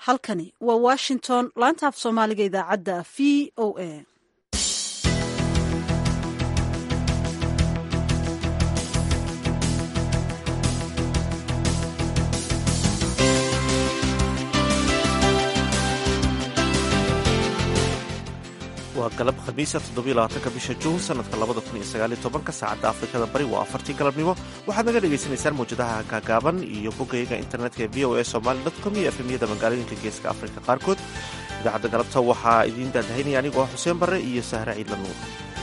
halkani waa washington laanta af soomaaliga idaacadda v o a waa galab khamiisa toddobylabaatanka bisha juun sanadka labada kun iyo sagaaliyo tobanka saacadda afrikada bari waa afartii galabnimo waxaad naga dhagaysanaysaan mawjadaha gaagaaban iyo bogayga internetka ee v o a somali com iyo efemyada magaalooyinka geeska afrika qaarkood idaacadda galabta waxaa idiin daadahaynaya anigoo ah xuseen barre iyo sahre ciidla nuur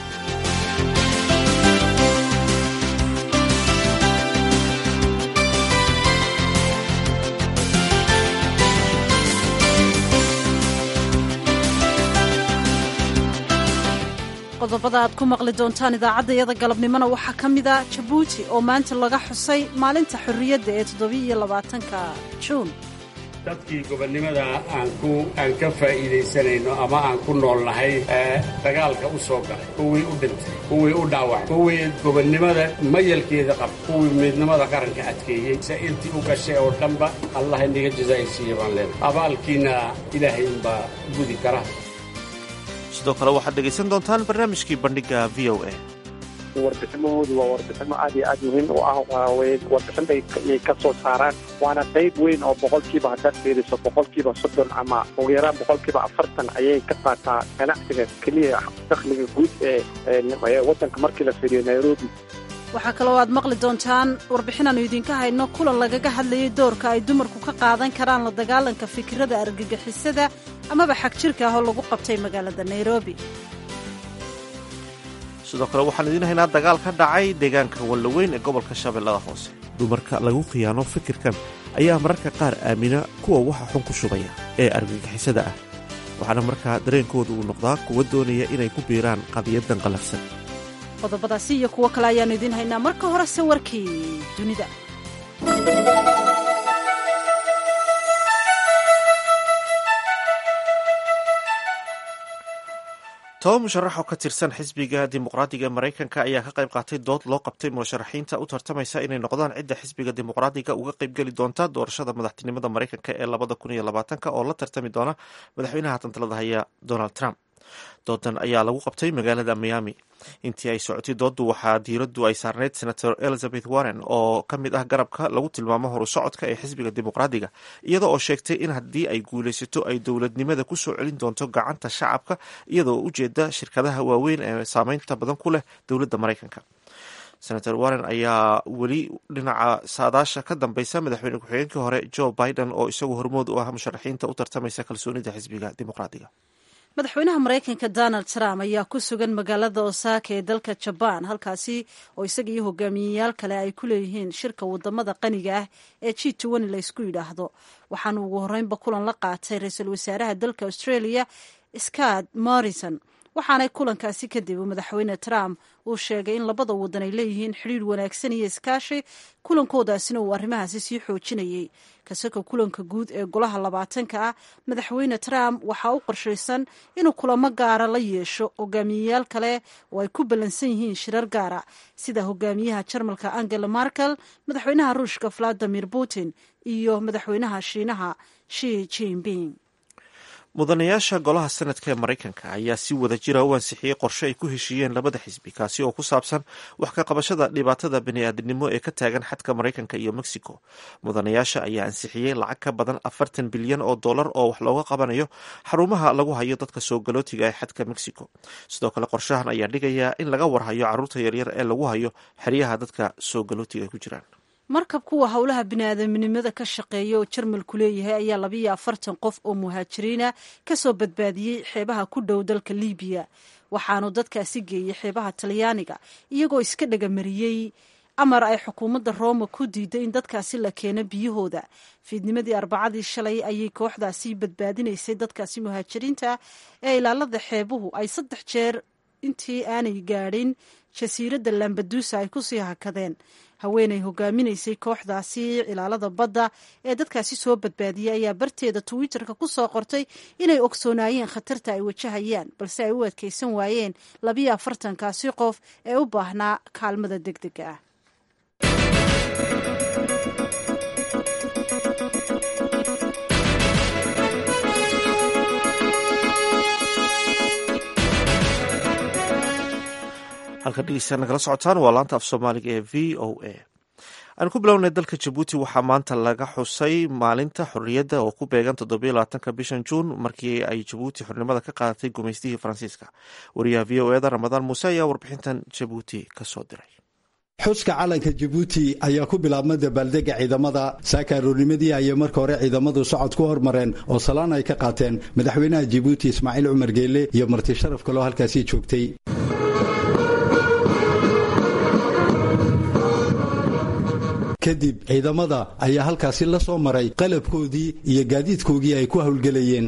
qodobada aad ku maqli doontaan idaacaddayada galabnimona waxaa ka mida jabuuti oo maanta laga xusay maalinta xorriyadda ee toddobiiyo labaatanka juun dadkii gobonnimada aan ku aan ka faa'iidaysanayno ama aan ku nool nahay ee dagaalka u soo galay kuwii u dhintay kuwii u dhaawacay kuwii gobonnimada mayalkeeda qab kuwii midnimada qaranka adkeeyey se intii u gashay oo dhanba allah inaga jazaa'isiiya baan leenahay abaalkiina ilaahay unbaa gudi kara sidoo kale waxaad dhegaysan doontaan barnaamijkii bandhiga v o a warbiximahoodu waa warbiximo aad iyo aad muhiim u ah warbixin bay ka soo saaraan waana qayb weyn oo boqolkiiba haddaad fiiriso boqolkiiba soddon ama ugu yaraan boqolkiiba afartan ayay ka qaataa ganacsiga keliya dakhliga guud ee waddanka markii la fiiriyo nairobi waxaa kaloo aad maqli doontaan warbixinaannu idinka hayno kulan lagaga hadlayay doorka ay dumarku ka qaadan karaan la dagaalanka fikirada argagixisada amaba xag jirka ah oo lagu qabtay magaalada nairobi sidoo kale waxaan idiin haynaa dagaal ka dhacay deegaanka wallaweyn ee gobolka shabeellada hoose dumarka lagu khiyaano fikirkan ayaa mararka qaar aamina kuwa waxa xun ku shubaya ee argagixisada ah waxaana markaa dareenkooda uu noqdaa kuwa doonaya inay ku biiraan qadiyadan qalafsan qodobadaasi iyo kuwo kale ayaannu idiin haynaa marka horese warkii dunida toba musharax oo ka tirsan xisbiga dimuqraadiga ee maraykanka ayaa ka qayb qaatay dood loo qabtay musharaxiinta u tartamaysa inay noqdaan cidda xisbiga dimuqraadiga uga qaybgeli doonta doorashada madaxtinimada maraykanka ee labada kun iyo labaatanka oo la tartami doona madaxweynaha tantalada haya donald trump doodan ayaa lagu qabtay magaalada miami intii ay socotay dooddu waxaa diiraddu ay saarneyd senator elizabeth warren oo ka mid ah garabka lagu tilmaamo horu socodka ee xisbiga dimuqraadiga iyada oo sheegtay in haddii ay guulaysato ay dowladnimada ku soo celin doonto gacanta shacabka iyadoo ujeeda shirkadaha waaweyn ee saameynta badan ku leh dowladda maraykanka senator warren ayaa weli dhinaca saadaasha ka dambeysa madaxweyne ku-xigeenkii hore joe biden oo isagu hormood u ah musharaxiinta u tartamaysa kalsoonida xisbiga dimuqraadiga madaxweynaha maraykanka donald trump ayaa ku sugan magaalada osaka ee dalka jabaan halkaasi oo isaga iyo hogaamiyeyaal kale ay ku leeyihiin shirka wadamada qaniga ah ee g tn laysku yidhaahdo waxaana ugu horreynba kulan la qaatay ra-iisul wasaaraha dalka australia scott morrison waxaanay kulankaasi kadib madaxweyne trump uu sheegay in labada wadan ay leeyihiin xidhiir wanaagsan iyo iskaashi kulankodaasina uu arrimahaasi sii xoojinayay kasaka kulanka guud ee golaha labaatanka ah madaxweyne trump waxaa u qorshaysan inuu kulamo gaara la yeesho hogaamiyeyaal kale oo ay ku ballansan yihiin shirar gaara sida hogaamiyaha jarmalka angela markel madaxweynaha ruushka valadimir putin iyo madaxweynaha shiinaha shi jinping mudanayaasha golaha sanadka ee maraykanka ayaa si wada jira u ansixiyey qorshe ay ku heshiiyeen labada xisbi kaasi oo ku saabsan wax ka qabashada dhibaatada bani-aadamnimo ee ka taagan xadka maraykanka iyo mexico mudanayaasha ayaa ansixiyey lacag ka badan afartan bilyan oo dollar oo wax looga qabanayo xarumaha lagu hayo dadka soo galootiga ee xadka mexico sidoo kale qorshahan ayaa dhigayaa in laga warhayo caruurta yaryar ee lagu hayo xeryaha dadka soo galootiga ay ku jiraan markab kuwa howlaha biniaadamnimada ka shaqeeya oo jarmalku leeyahay ayaa labayo afartan qof oo muhaajiriina kasoo badbaadiyey xeebaha ku dhow dalka libiya waxaanu dadkaasi geeyey xeebaha talyaaniga iyagoo iska dhagamariyey amar ay xukuumadda rooma ku diiday in dadkaasi la keeno biyahooda fiidnimadii arbacadii shalay ayay kooxdaasi badbaadinaysay dadkaasi muhaajiriinta ee ilaalada xeebuhu ay saddex jeer intii aanay gaadhin jasiiradda lambadusa ay kusii hakadeen haweenay hogaaminaysay kooxdaasi ilaalada badda ee dadkaasi soo badbaadiyey ayaa barteeda twitterka ku soo qortay inay ogsoonaayeen khatarta ay wajahayaan balse ay u adkeysan waayeen labiyo afartankaasi qof ee u baahnaa kaalmada deg dega ah halka dhegeystayaal nagala socotaan waa laanta af soomaaliga ee v o a aan ku bilownay dalka jabuuti waxaa maanta laga xusay maalinta xorriyadda oo ku beegan toddobiyo labaatanka bishan juun markii ay jabuuti xornimada ka qaadatay gumaystihii faransiiska wariyaha v o eda ramadaan muuse ayaa warbixintan jabuuti ka soo diray xuska calanka jabuuti ayaa ku bilaabma dabaaldega ciidamada saaka aroornimadii ayay marka hore ciidamadu socod ku hormareen oo salaan ay ka qaateen madaxweynaha jabuuti ismaaciil cumar geelle iyo marti sharaf kaloo halkaasi joogtay kadib ciidamada ayaa halkaasi la soo maray qalabkoodii iyo gaadiidkoogii ay ku howlgelayeen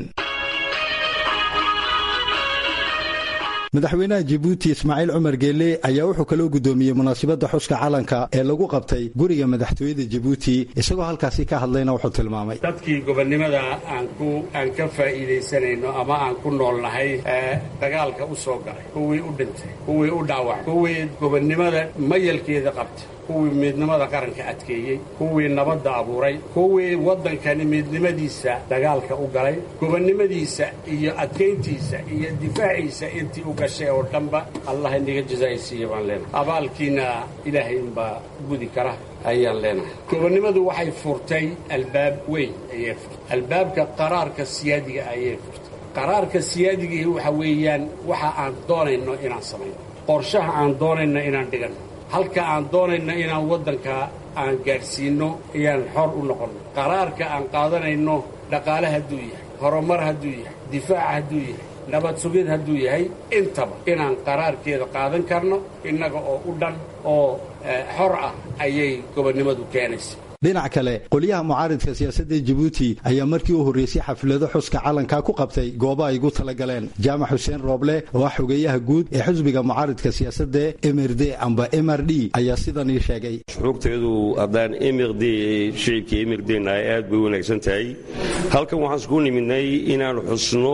madaxweynaha jabuuti ismaaciil cumar geelle ayaa wuxuu kaloo guddoomiyey munaasabadda xuska calanka ee lagu qabtay guriga madaxtooyada jabuuti isagoo halkaasi ka hadlayna wuxuu tilmaamay dadkii gobonnimada aan ku aan ka faa'iidaysanayno ama aan ku nool nahay dagaalka u soo galay kuwii u dhintay kuwii u dhaawacay kuwii gobonnimada mayalkeeda qabtay kuwii midnimada qaranka adkeeyey kuwii nabadda abuuray kuwii waddankani midnimadiisa dagaalka u galay gobonnimadiisa iyo adkayntiisa iyo difaaciisa intii u gashay oo dhanba allah inaga jazaa'isiiya baan leenahay abaalkiina ilaahay unbaa gudi kara ayaan leenahay gobonnimadu waxay furtay albaab weyn ayay furtay albaabka qaraarka siyaadiga ayay furtay qaraarka siyaadigii waxa weeyaan waxa aan doonayno inaan samayno qorshaha aan doonayno inaan dhiganno halka aan doonayno inaan waddanka aan gaadhsiinno ayaan xor u noqonno qaraarka aan qaadanayno dhaqaale hadduu yahay horumar hadduu yahay difaac hadduu yahay nabad sugid hadduu yahay intaba inaan qaraarkeeda qaadan karno innaga oo u dhan oo xor ah ayay gobonnimadu keenaysa dhinac kale qolyaha mucaaridka siyaasadda jabuuti ayaa markii u horreysay xaflado xuska calanka ku qabtay goobo ay ugu talagaleen jaamac xuseen rooble oo ah xogeeyaha guud ee xisbiga mucaaridka siyaasadda mrd amba mr d ayaa sidan ii sheegay shuruugteedu haddaan mrd shicibka mrdna ay aad bay u wanaagsan tahay halkan waxaan isku nimidnay inaan xusno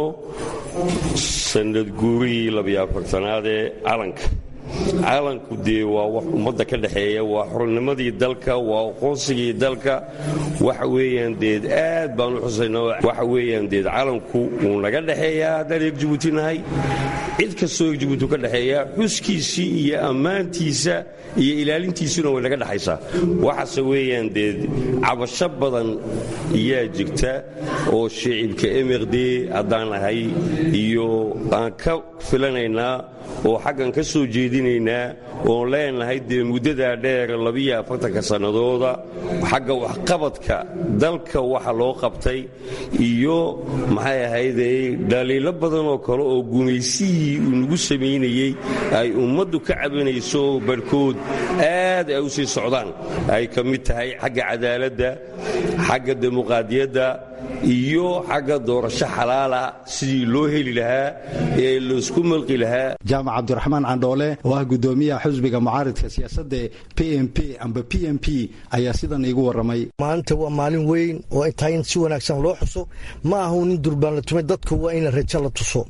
sanad guurihii labiyo afartanaad ee calanka calanku dee waa wax ummadda ka dhexeeya waa xornimadii dalka waa aqoonsigii dalka waxa weeyaan deed aad baan u xusayna waxa weeyaan deed calanku wuu naga dhexeeyaa haddaan eeg jabuuti nahay cid kastoo eeg jabuuti ka dhexeeya xuskiisii iyo ammaantiisa iyo ilaalintiisuna way naga dhexaysaa waxaase weeyaan deed cabasho badan ayaa jirta oo shicibka mrd haddaan nahay iyo aan ka filanaynaa oo xaggan ka soo jeedinaynaa oon leenahay dee muddadaa dheer labiyo afartanka sannadooda xagga waxqabadka dalka waxa loo qabtay iyo maxay ahayday dhaliilo badan oo kale oo gumaysihii uu nagu samaynayey ay ummaddu ka cabanayso barhkood aad ay u sii socdaan ay ka mid tahay xagga cadaaladda xagga dimuqaadiyadda iyo xagga doorasho xalaala sidii loo heli lahaa ee laysku malqi lahaa jaamac cabdiraxmaan candhoole oo ah guddoomiyaha xusbiga mucaaridka siyaasadda p m p amba p m p ayaa sidan iigu warramay maalinta waa maalin weyn oo ay tahay in si wanaagsan loo xuso ma ahu nin durbaan la tumay dadka waa in rajo la tuso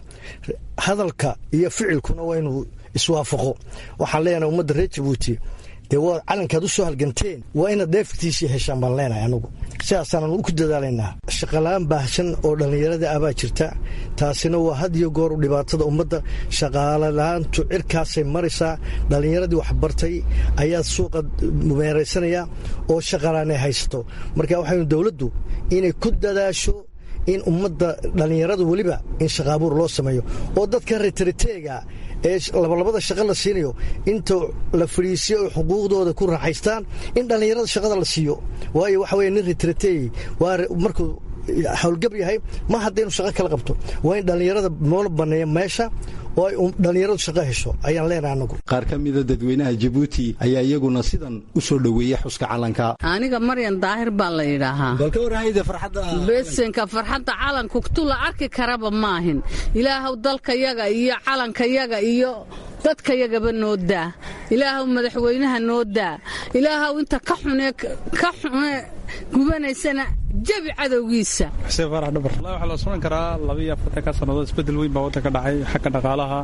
hadalka iyo ficilkuna waa inuu iswaafaqo waxaan leenahay ummadda reer jabuuti dee waa calankaad u soo halganteen waa inaad dheeftiisii heshaan baan leenahay anugu sidaasaanan ku dadaalaynaa shaqalaan baahsan oo dhallinyarada ah baa jirta taasina waa had iyo goor dhibaatada ummadda shaqaalala-aantu cirkaasay maraysaa dhallinyaradii waxbartay ayaa suuqa meeraysanaya oo shaqalaanay haysato marka waxaynu dowladdu inay ku dadaasho in ummadda dhallinyarada weliba in shaqaabuur loo sameeyo oo dadka retriteega ee labalabada shaqa la siinayo inta la fadhiisiyo oy xuquuqdooda ku raaxaystaan in dhallinyarada shaqada la siiyo waayo waxa weye nin retriteey waa markuu howlgab yahay ma hadda inuu shaqo kala qabto waa in dhallinyarada moola banneeya meesha oo ay dhallinyaradu shaqo hesho ayaan leenahay anagu qaar ka mida dadweynaha jabuuti ayaa iyaguna sidan u soo dhoweeyey xuska calanka aniga maryan daahir baa la yidhaahaa balka warhayda farxadda besenka farxadda calanku tu la arki karaba maahin ilaahow dalkayaga iyo calankayaga iyo dadkayagaba noo daa ilaahow madaxweynaha noo daa ilaahow inta ka xune ka xune gubanaysana jabi cadowgiisa xuseen faarax dhabar wallahi waxaa la sugan karaa labiiyo afartanka sannadood isbeddel weyn baa waddanka dhacay xagga dhaqaalaha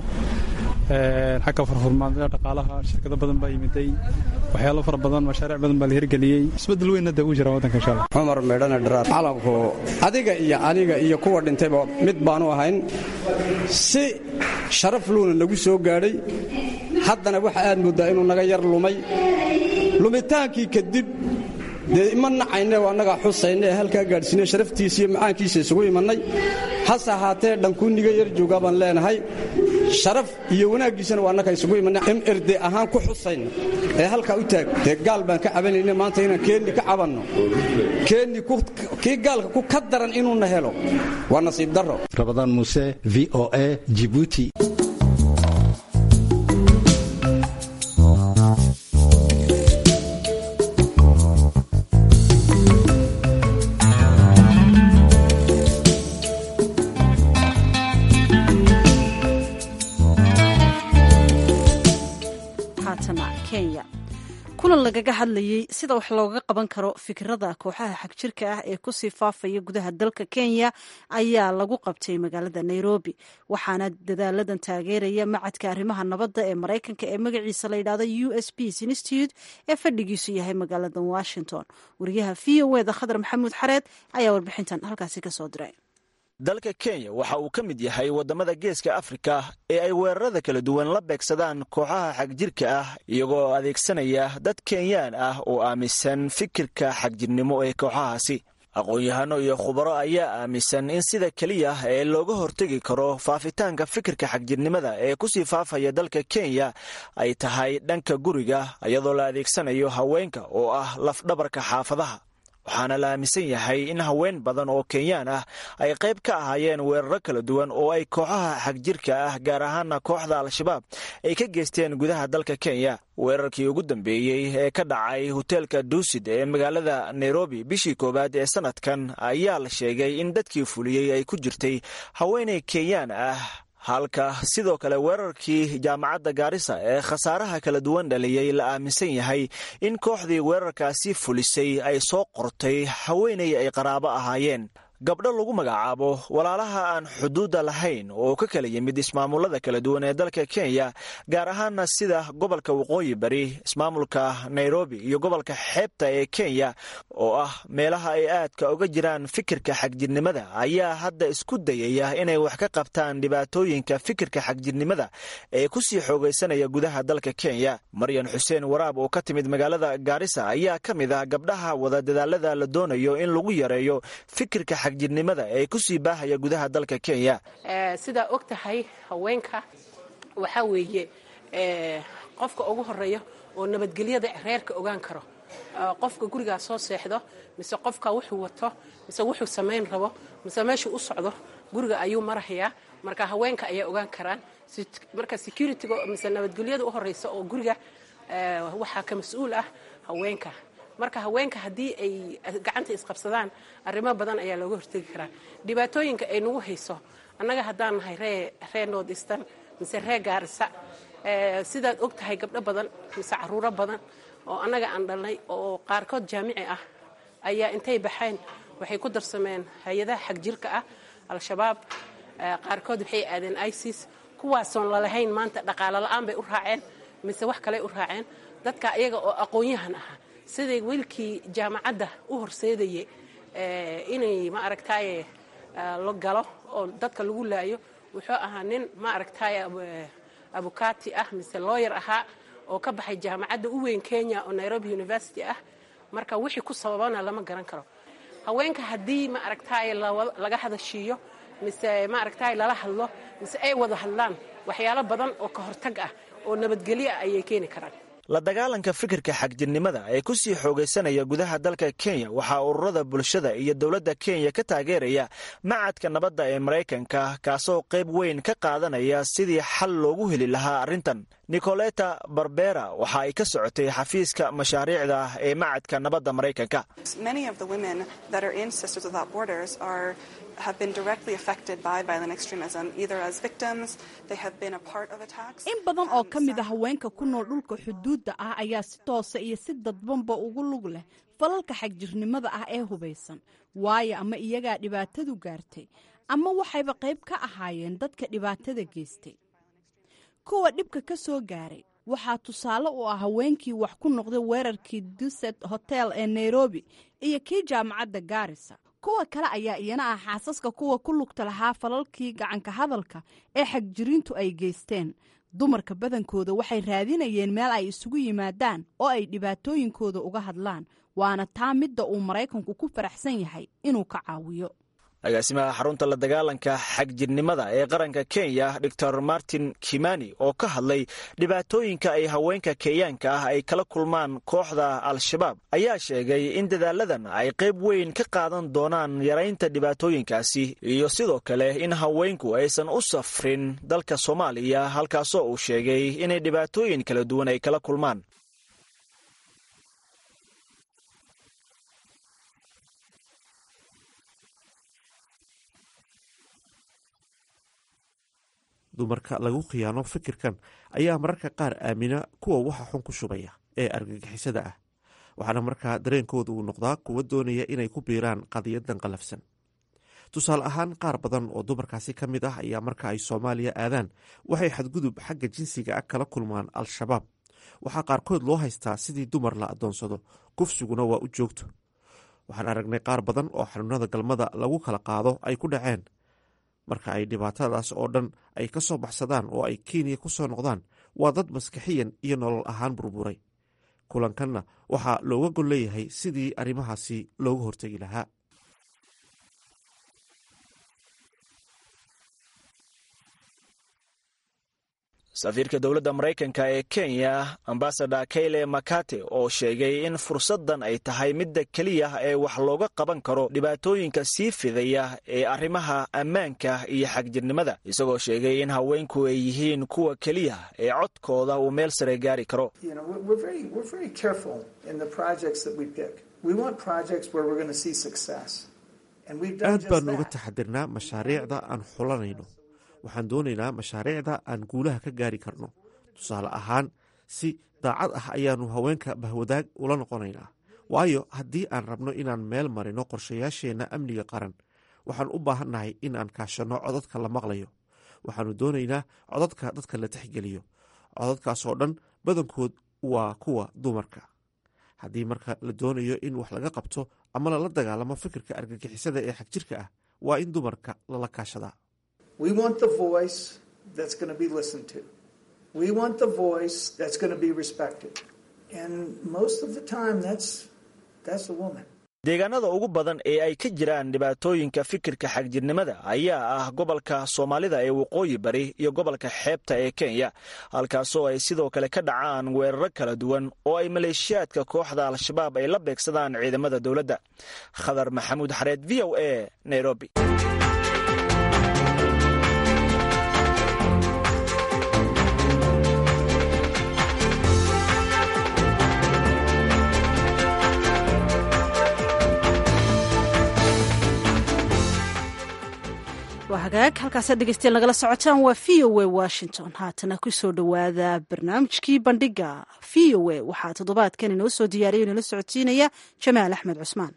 xagga furfurmaanada dhaqaalaha shirkado badan baa yimiday waxyaalo fara badan mashaariic badan baa la hirgeliyey isbeddel weynna dee uu jira waddanka insha allah cumar meedhane dharaar calanku adiga iyo aniga iyo kuwa dhintayba mid baanu ahayn si sharaf luuna nagu soo gaadhay haddana waxa aad mooddaa inuu naga yar lumay lumitaankii kadib dee ima nacayne annagaa xusayne ee halkaa gaadhsiine sharaftiisa iyo macaankiisa isugu imannay hase ahaatee dhankuuniga yar joogaa baan leenahay sharaf iyo wanaaggiisana waa annaga isugu imannay mrd ahaan ku xusayna ee halkaa u taag dee gaal baan ka cabanayne maanta inaan keenni ka cabanno keenni kii gaalka ku ka daran inuuna helo waa nasiib darro rabadaan muuse v o a jibuuti kulan lagaga hadlayey sida wax looga qaban karo fikirada kooxaha xagjirka ah ee kusii faafaya gudaha dalka kenya ayaa lagu qabtay magaalada nairobi waxaana dadaaladan taageeraya macadka arrimaha nabadda ee maraykanka ee magaciisa la yidhahdo u s peace institute ee fadhigiisu yahay magaalada washington wariyaha v o eda khadar maxamuud xareed ayaa warbixintan halkaasi kasoo diray dalka kenya waxa uu ka mid yahay waddamada geeska afrika ee ay weerarada kala duwan la beegsadaan kooxaha xagjirka ah iyagoo adeegsanaya dad kenyaan ah oo aaminsan fikirka xagjirnimo ee kooxahaasi aqoon-yahano iyo khubaro ayaa aaminsan in sida keliya ee looga hortegi karo faafitaanka fikirka xagjirnimada ee kusii faafaya dalka kenya ay tahay dhanka guriga iyadoo la adeegsanayo haweenka oo ah lafdhabarka xaafadaha waxaana la aaminsan yahay in haween badan oo kenyaan ah ay qayb ka ahaayeen weeraro kala duwan oo ay kooxaha xagjirka ah gaar ahaana kooxda al-shabaab ay ka geysteen gudaha dalka kenya weerarkii ugu dambeeyey ee ka dhacay hoteelka duusid ee magaalada nairobi bishii koowaad ee sanadkan ayaa la sheegay in dadkii fuliyey ay ku jirtay haweenay kenyaan ah halka sidoo kale weerarkii jaamacadda gaarisa ee khasaaraha kala duwan dhaliyey la aaminsan yahay in kooxdii weerarkaasi fulisay ay soo qortay haweenay ay qaraabo ahaayeen gabdho lagu magacaabo walaalaha aan xuduudda lahayn oo ka kala yimid ismaamulada kala duwan ee dalka kenya gaar ahaana sida gobolka waqooyi bari ismaamulka nairobi iyo gobolka xeebta ee kenya oo ah meelaha ay aadka uga jiraan fikirka xagjirnimada ayaa hadda isku dayaya inay wax ka qabtaan dhibaatooyinka fikirka xagjirnimada ee kusii xoogaysanaya gudaha dalka kenya maryan xuseen waraab oo ka timid magaalada gaarisa ayaa ka mid ah gabdhaha wada dadaalada la doonayo in lagu yareeyo fikirka xagjirnimada ee kusii baahaya gudaha dalka kenya sidaa og tahay haweenka waxaa weeye qofka ugu horeeya oo nabadgelyada reerka ogaan karo qofka gurigaa soo seexdo mise qofka wuxuu wato mise wuxuu samayn rabo mise meeshuu u socdo guriga ayuu marahayaa marka haweenka ayaa ogaan karaan marka securityga mise nabadgelyada u horeysa oo guriga waxaa ka mas-uul ah haweenka marka haweenka haddii ay gacanta isqabsadaan arrimo badan ayaa looga hortegi karaa dhibaatooyinka ay nagu hayso annaga haddaan nahay ree ree north eastern mise ree gaarisa sidaad og tahay gabdho badan mise caruuro badan oo annaga aan dhalnay oo qaarkood jaamici ah ayaa intay baxeen waxay ku darsameen hay-adaha xagjirka ah al-shabaab qaarkood waxay aadeen isis kuwaasoon lalahayn maanta dhaqaalo la-aan bay u raaceen mise wax kaley u raaceen dadka iyaga oo aqoon-yahan ahaa siday wiilkii jaamacadda u horseedayay inay ma aragtaaye la galo oo dadka lagu laayo wuxuu ahaa nin ma aragtaaye abukati ah mise looyar ahaa oo ka baxay jaamacadda u weyn kenya oo nairobi university ah marka wixii ku sababana lama garan karo haweenka haddii ma aragtaaye laga hadashiiyo mise ma aragtaaye lala hadlo mise ay wada hadlaan waxyaalo badan oo ka hortag ah oo nabadgelyo ah ayay keeni karaan la dagaalanka fikirka xagjirnimada ee kusii xoogaysanaya gudaha dalka kenya waxaa ururada bulshada iyo dowladda kenya ka taageeraya macadka nabadda ee maraykanka kaasoo qayb weyn ka qaadanaya sidii xal loogu heli lahaa arrintan nicoleta barbera waxa ay ka socotay xafiiska mashaariicda ee macadka nabadda maraykanka in badan oo ka mid a haweenka ku nool dhulka xuduudda ah ayaa si toosa iyo si dadbanba ugu lug leh falalka xagjirnimada ah ee hubaysan waayo ama iyagaa dhibaatadu gaartay ama waxayba qayb ka ahaayeen dadka dhibaatada geystay kuwa dhibka ka soo gaaray waxaa tusaale u ah haweenkii wax ku noqday weerarkii duset hotel ee nairobi iyo kii jaamacadda gaarisa kuwa kale ayaa iyana ah xaasaska kuwa ku lugta lahaa falalkii gacanka hadalka ee xagjiriintu ay geysteen dumarka badankooda waxay raadinayeen meel ay isugu yimaadaan oo ay dhibaatooyinkooda uga hadlaan waana taa midda uu maraykanku ku faraxsan yahay inuu ka caawiyo agaasimaha xarunta la dagaalanka xagjirnimada ee qaranka kenya doctor martin kimani oo ka hadlay dhibaatooyinka ay haweenka kenyaanka ah ay kala kulmaan kooxda al-shabaab ayaa sheegay in dadaaladan ay qayb weyn ka qaadan doonaan yaraynta dhibaatooyinkaasi iyo sidoo kale in haweenku aysan u safrin dalka soomaaliya halkaasoo uu sheegay inay dhibaatooyin kala duwan ay kala kulmaan dumarka lagu khiyaano fikirkan ayaa mararka qaar aamina kuwa waxa xun ku shubaya ee argagixisada ah waxaana markaa dareenkooda uu noqdaa kuwa doonaya inay ku biiraan qadiyadan qalafsan tusaale ahaan qaar badan oo dumarkaasi ka mid ah ayaa marka ay soomaaliya aadaan waxay xadgudub xagga jinsiga ah kala kulmaan al-shabaab waxaa qaarkood loo haystaa sidii dumar la adoonsado kufsiguna waa u joogto waxaan aragnay qaar badan oo xanuunada galmada lagu kala qaado ay ku dhaceen marka ay dhibaatadaas oo dhan ay ka soo baxsadaan oo ay kenya ku soo noqdaan waa dad maskaxiyan iyo nolol ahaan burburay kulankanna waxaa looga gol leeyahay sidii arrimahaasi looga hortegi lahaa safiirka dowladda maraykanka ee kenya ambasador kayle makate oo sheegay in fursaddan ay tahay midda keliya ee wax looga qaban karo dhibaatooyinka sii fidaya ee arrimaha ammaanka iyo xagjirnimada isagoo sheegay in haweenku ay yihiin kuwa keliya ee codkooda uu meel sare gaari karo aad baanu uga taxadirnaa mashaariicda aan xulanayno waxaan doonaynaa mashaariicda aan guulaha ka gaari karno tusaale ahaan si daacad ah ayaannu haweenka bahwadaag ula noqonaynaa waayo haddii aan rabno inaan meel marino qorshayaasheenna amniga qaran waxaan u baahannahay in aan kaashanno codadka la maqlayo waxaannu doonaynaa codadka dadka la tixgeliyo codadkaasoo dhan badankood waa kuwa dumarka haddii marka la doonayo in wax laga qabto ama lala dagaalamo fikirka argagixisada ee xagjirka ah waa in dumarka lala kaashadaa We want the voice that's going to be listened to. We want the voice that's going to be respected. And most of the time, that's, that's a woman. deegaanada ugu badan ee ay ka jiraan dhibaatooyinka fikirka xagjirnimada ayaa ah gobolka soomaalida ee waqooyi bari iyo gobolka xeebta ee kenya halkaasoo ay sidoo kale ka dhacaan weeraro kala duwan oo ay maleeshiyaadka kooxda al-shabaab ay la beegsadaan ciidamada dowladda khadar maxamuud xareed v o a nairobi waa hagaag halkaasaad dhegeystayaal nagala socotaan waa v o a washington haatana kusoo dhowaada barnaamijkii bandhiga v o a waxaa toddobaadkan inoo soo diyaariya inala socodsiinaya jamaal axmed cusmaan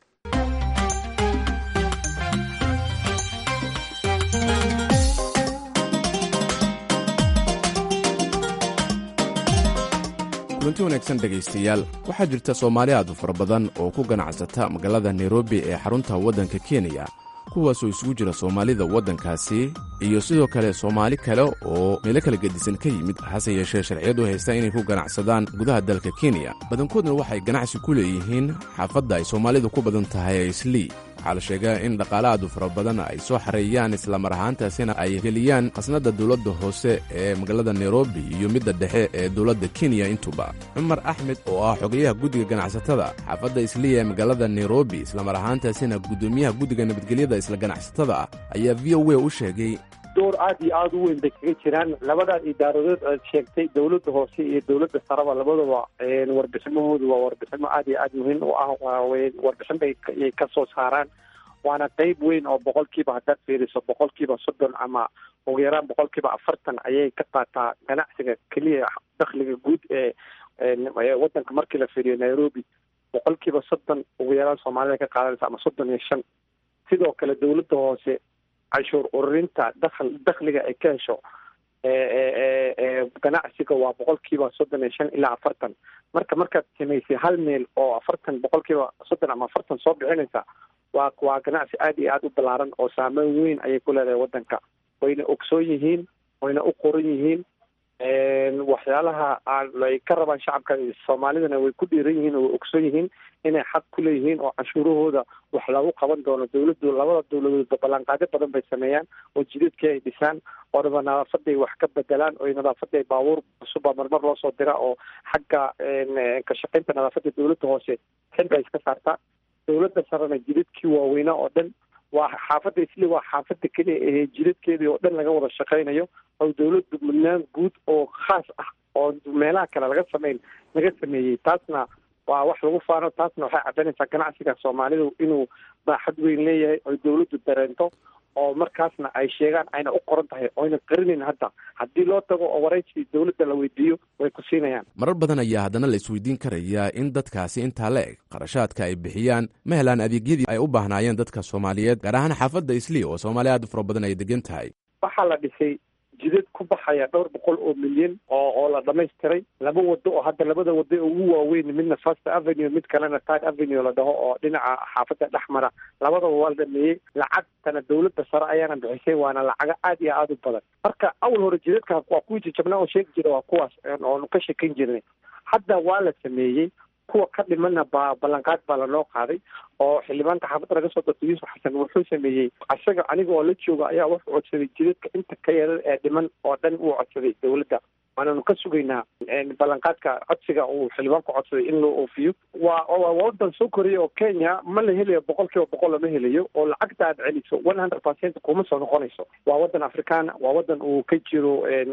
kulanti wanaagsan dhegaystayaal waxaa jirta soomaali aad u fara badan oo ku ganacsata magaalada nairobi ee xarunta waddanka kenya kuwaasoo isugu jira soomaalida waddankaasi iyo sidoo kale soomaali kale oo meelo kala gedisan ka yimid hase yeeshee sharciyadu haysta inay ku ganacsadaan gudaha dalka kenya badankoodna waxay ganacsi ku leeyihiin xaafadda ay soomaalidu ku badan tahay ee islii waxaa la sheegaa in dhaqaale aad u fara badan ay soo xareeyaan islamar ahaantaasina ay geliyaan khasnadda dowladda hoose ee magaalada nairobi iyo midda dhexe ee dowladda kenya intuba cumar axmed oo ah xogayaha guddiga ganacsatada xaafadda isliya ee magaalada nairobi islamar ahaantaasina guddoomiyaha guddiga nabadgelyada isla ganacsatada ah ayaa v o a u sheegay door aad iyo aada u weyn bay kaga jiraan labadaa idaaradood aad sheegtay dowladda hoose iyo dowladda saraba labadaba warbiximahoodu waa warbiximo aad iyo aada muhiim u ah waawe warbixin bay yay ka soo saaraan waana qeyb weyn oo boqolkiiba haddaad fiiriso boqolkiiba soddon ama ugu yaraan boqolkiiba afartan ayay ka qaataa ganacsiga keliya dakhliga guud ee waddanka markii la fiiriyo nairobi boqolkiiba soddon ugu yaraan soomaalida ka qaadanaysa ama soddon iyo shan sidoo kale dowladda hoose canshuur ururinta dakl dakhliga ay ka hesho ganacsiga waa boqolkiiba soddon iyo shan ilaa afartan marka markaad samaysay hal meel oo afartan boqolkiiba soddon ama afartan soo bixinaysa waa waa ganacsi aada iyo aada u ballaaran oo saameyn weyn ayay ku leedahay waddanka wayna ogsoon yihiin wayna u qoran yihiin waxyaalaha ay ka rabaan shacabka soomaalidana way ku dhiiran yihiin oo way ogson yihiin inay xaq ku leeyihiin oo canshuurahooda wax lagu qaban doono dawladdu labada dawladoodba ballanqaadyo badan bay sameeyaan oo jidadkii ay dhisaan oo dhaba nadaafaday wax ka bedelaan oo nadaafaday baabuur cusubba marmar loo soo dira oo xagga ka shaqaynta nadaafadda dawladda hoose xilka iska saartaa dawladda sarena jidadkii waaweynaa oo dhan waa xaafadda isli waa xaafadda keliya ee jidadkeedii oo dhan laga wada shaqaynayo oo dawladdu mudnaan guud oo khaas ah oo meelaha kale laga sameyn laga sameeyey taasna waa wax lagu faano taasna waxay caddaynaysaa ganacsiga soomaalidu inuu baaxad weyn leeyahay oy dawladdu dareento oo markaasna ay sheegaan ayna u qoran tahay oyna qarinayn hadda haddii loo tago oo waraysi dawladda la weydiiyo way ku siinayaan marar badan ayaa haddana la isweydiin karayaa in dadkaasi intaa la eg qarashaadka ay bixiyaan ma helaan adeegyadii ay u baahnaayeen dadka soomaaliyeed gaar ahaan xaafadda isli oo soomaaliya aad u fara badan ay degan tahay waxaa la dhisay jidad ku baxaya dhowr boqol oo milyan oo oo la dhamaystiray laba wado oo hadda labada wado ee ugu waaweyn midna first avenue mid kalena third avenue la dhaho oo dhinaca xaafadda dhexmara labadaba waa la dhameeyey lacagtana dawladda sare ayaana bixisay waana lacago aad iyo aada u badan marka awal hore jidadka waa kuwii jajabnaa oo sheegi jira waa kuwaas oonu ka shekan jirnay hadda waa la sameeyey kuwa ka dhimana ba ballanqaad baa lanoo qaaday oo xildhibaanka xaafadda laga soo dortay yuusuf xasan wuxuu sameeyey isaga aniga oo la jooga ayaa wuxuu codsaday jidadka inta ka yaran ee dhiman oo dhan wuu codsaday dawladda waananu ka sugaynaa ballanqaadka codsiga uu xildhibaanku codsaday in loo oofiyo waa waa wadan soo koraya oo kenya ma la helayo boqol kiiba boqol lama helayo oo lacagta aad celiso one hundred percent kuma soo noqonayso waa wadan afrikaana waa wadan uu ka jiro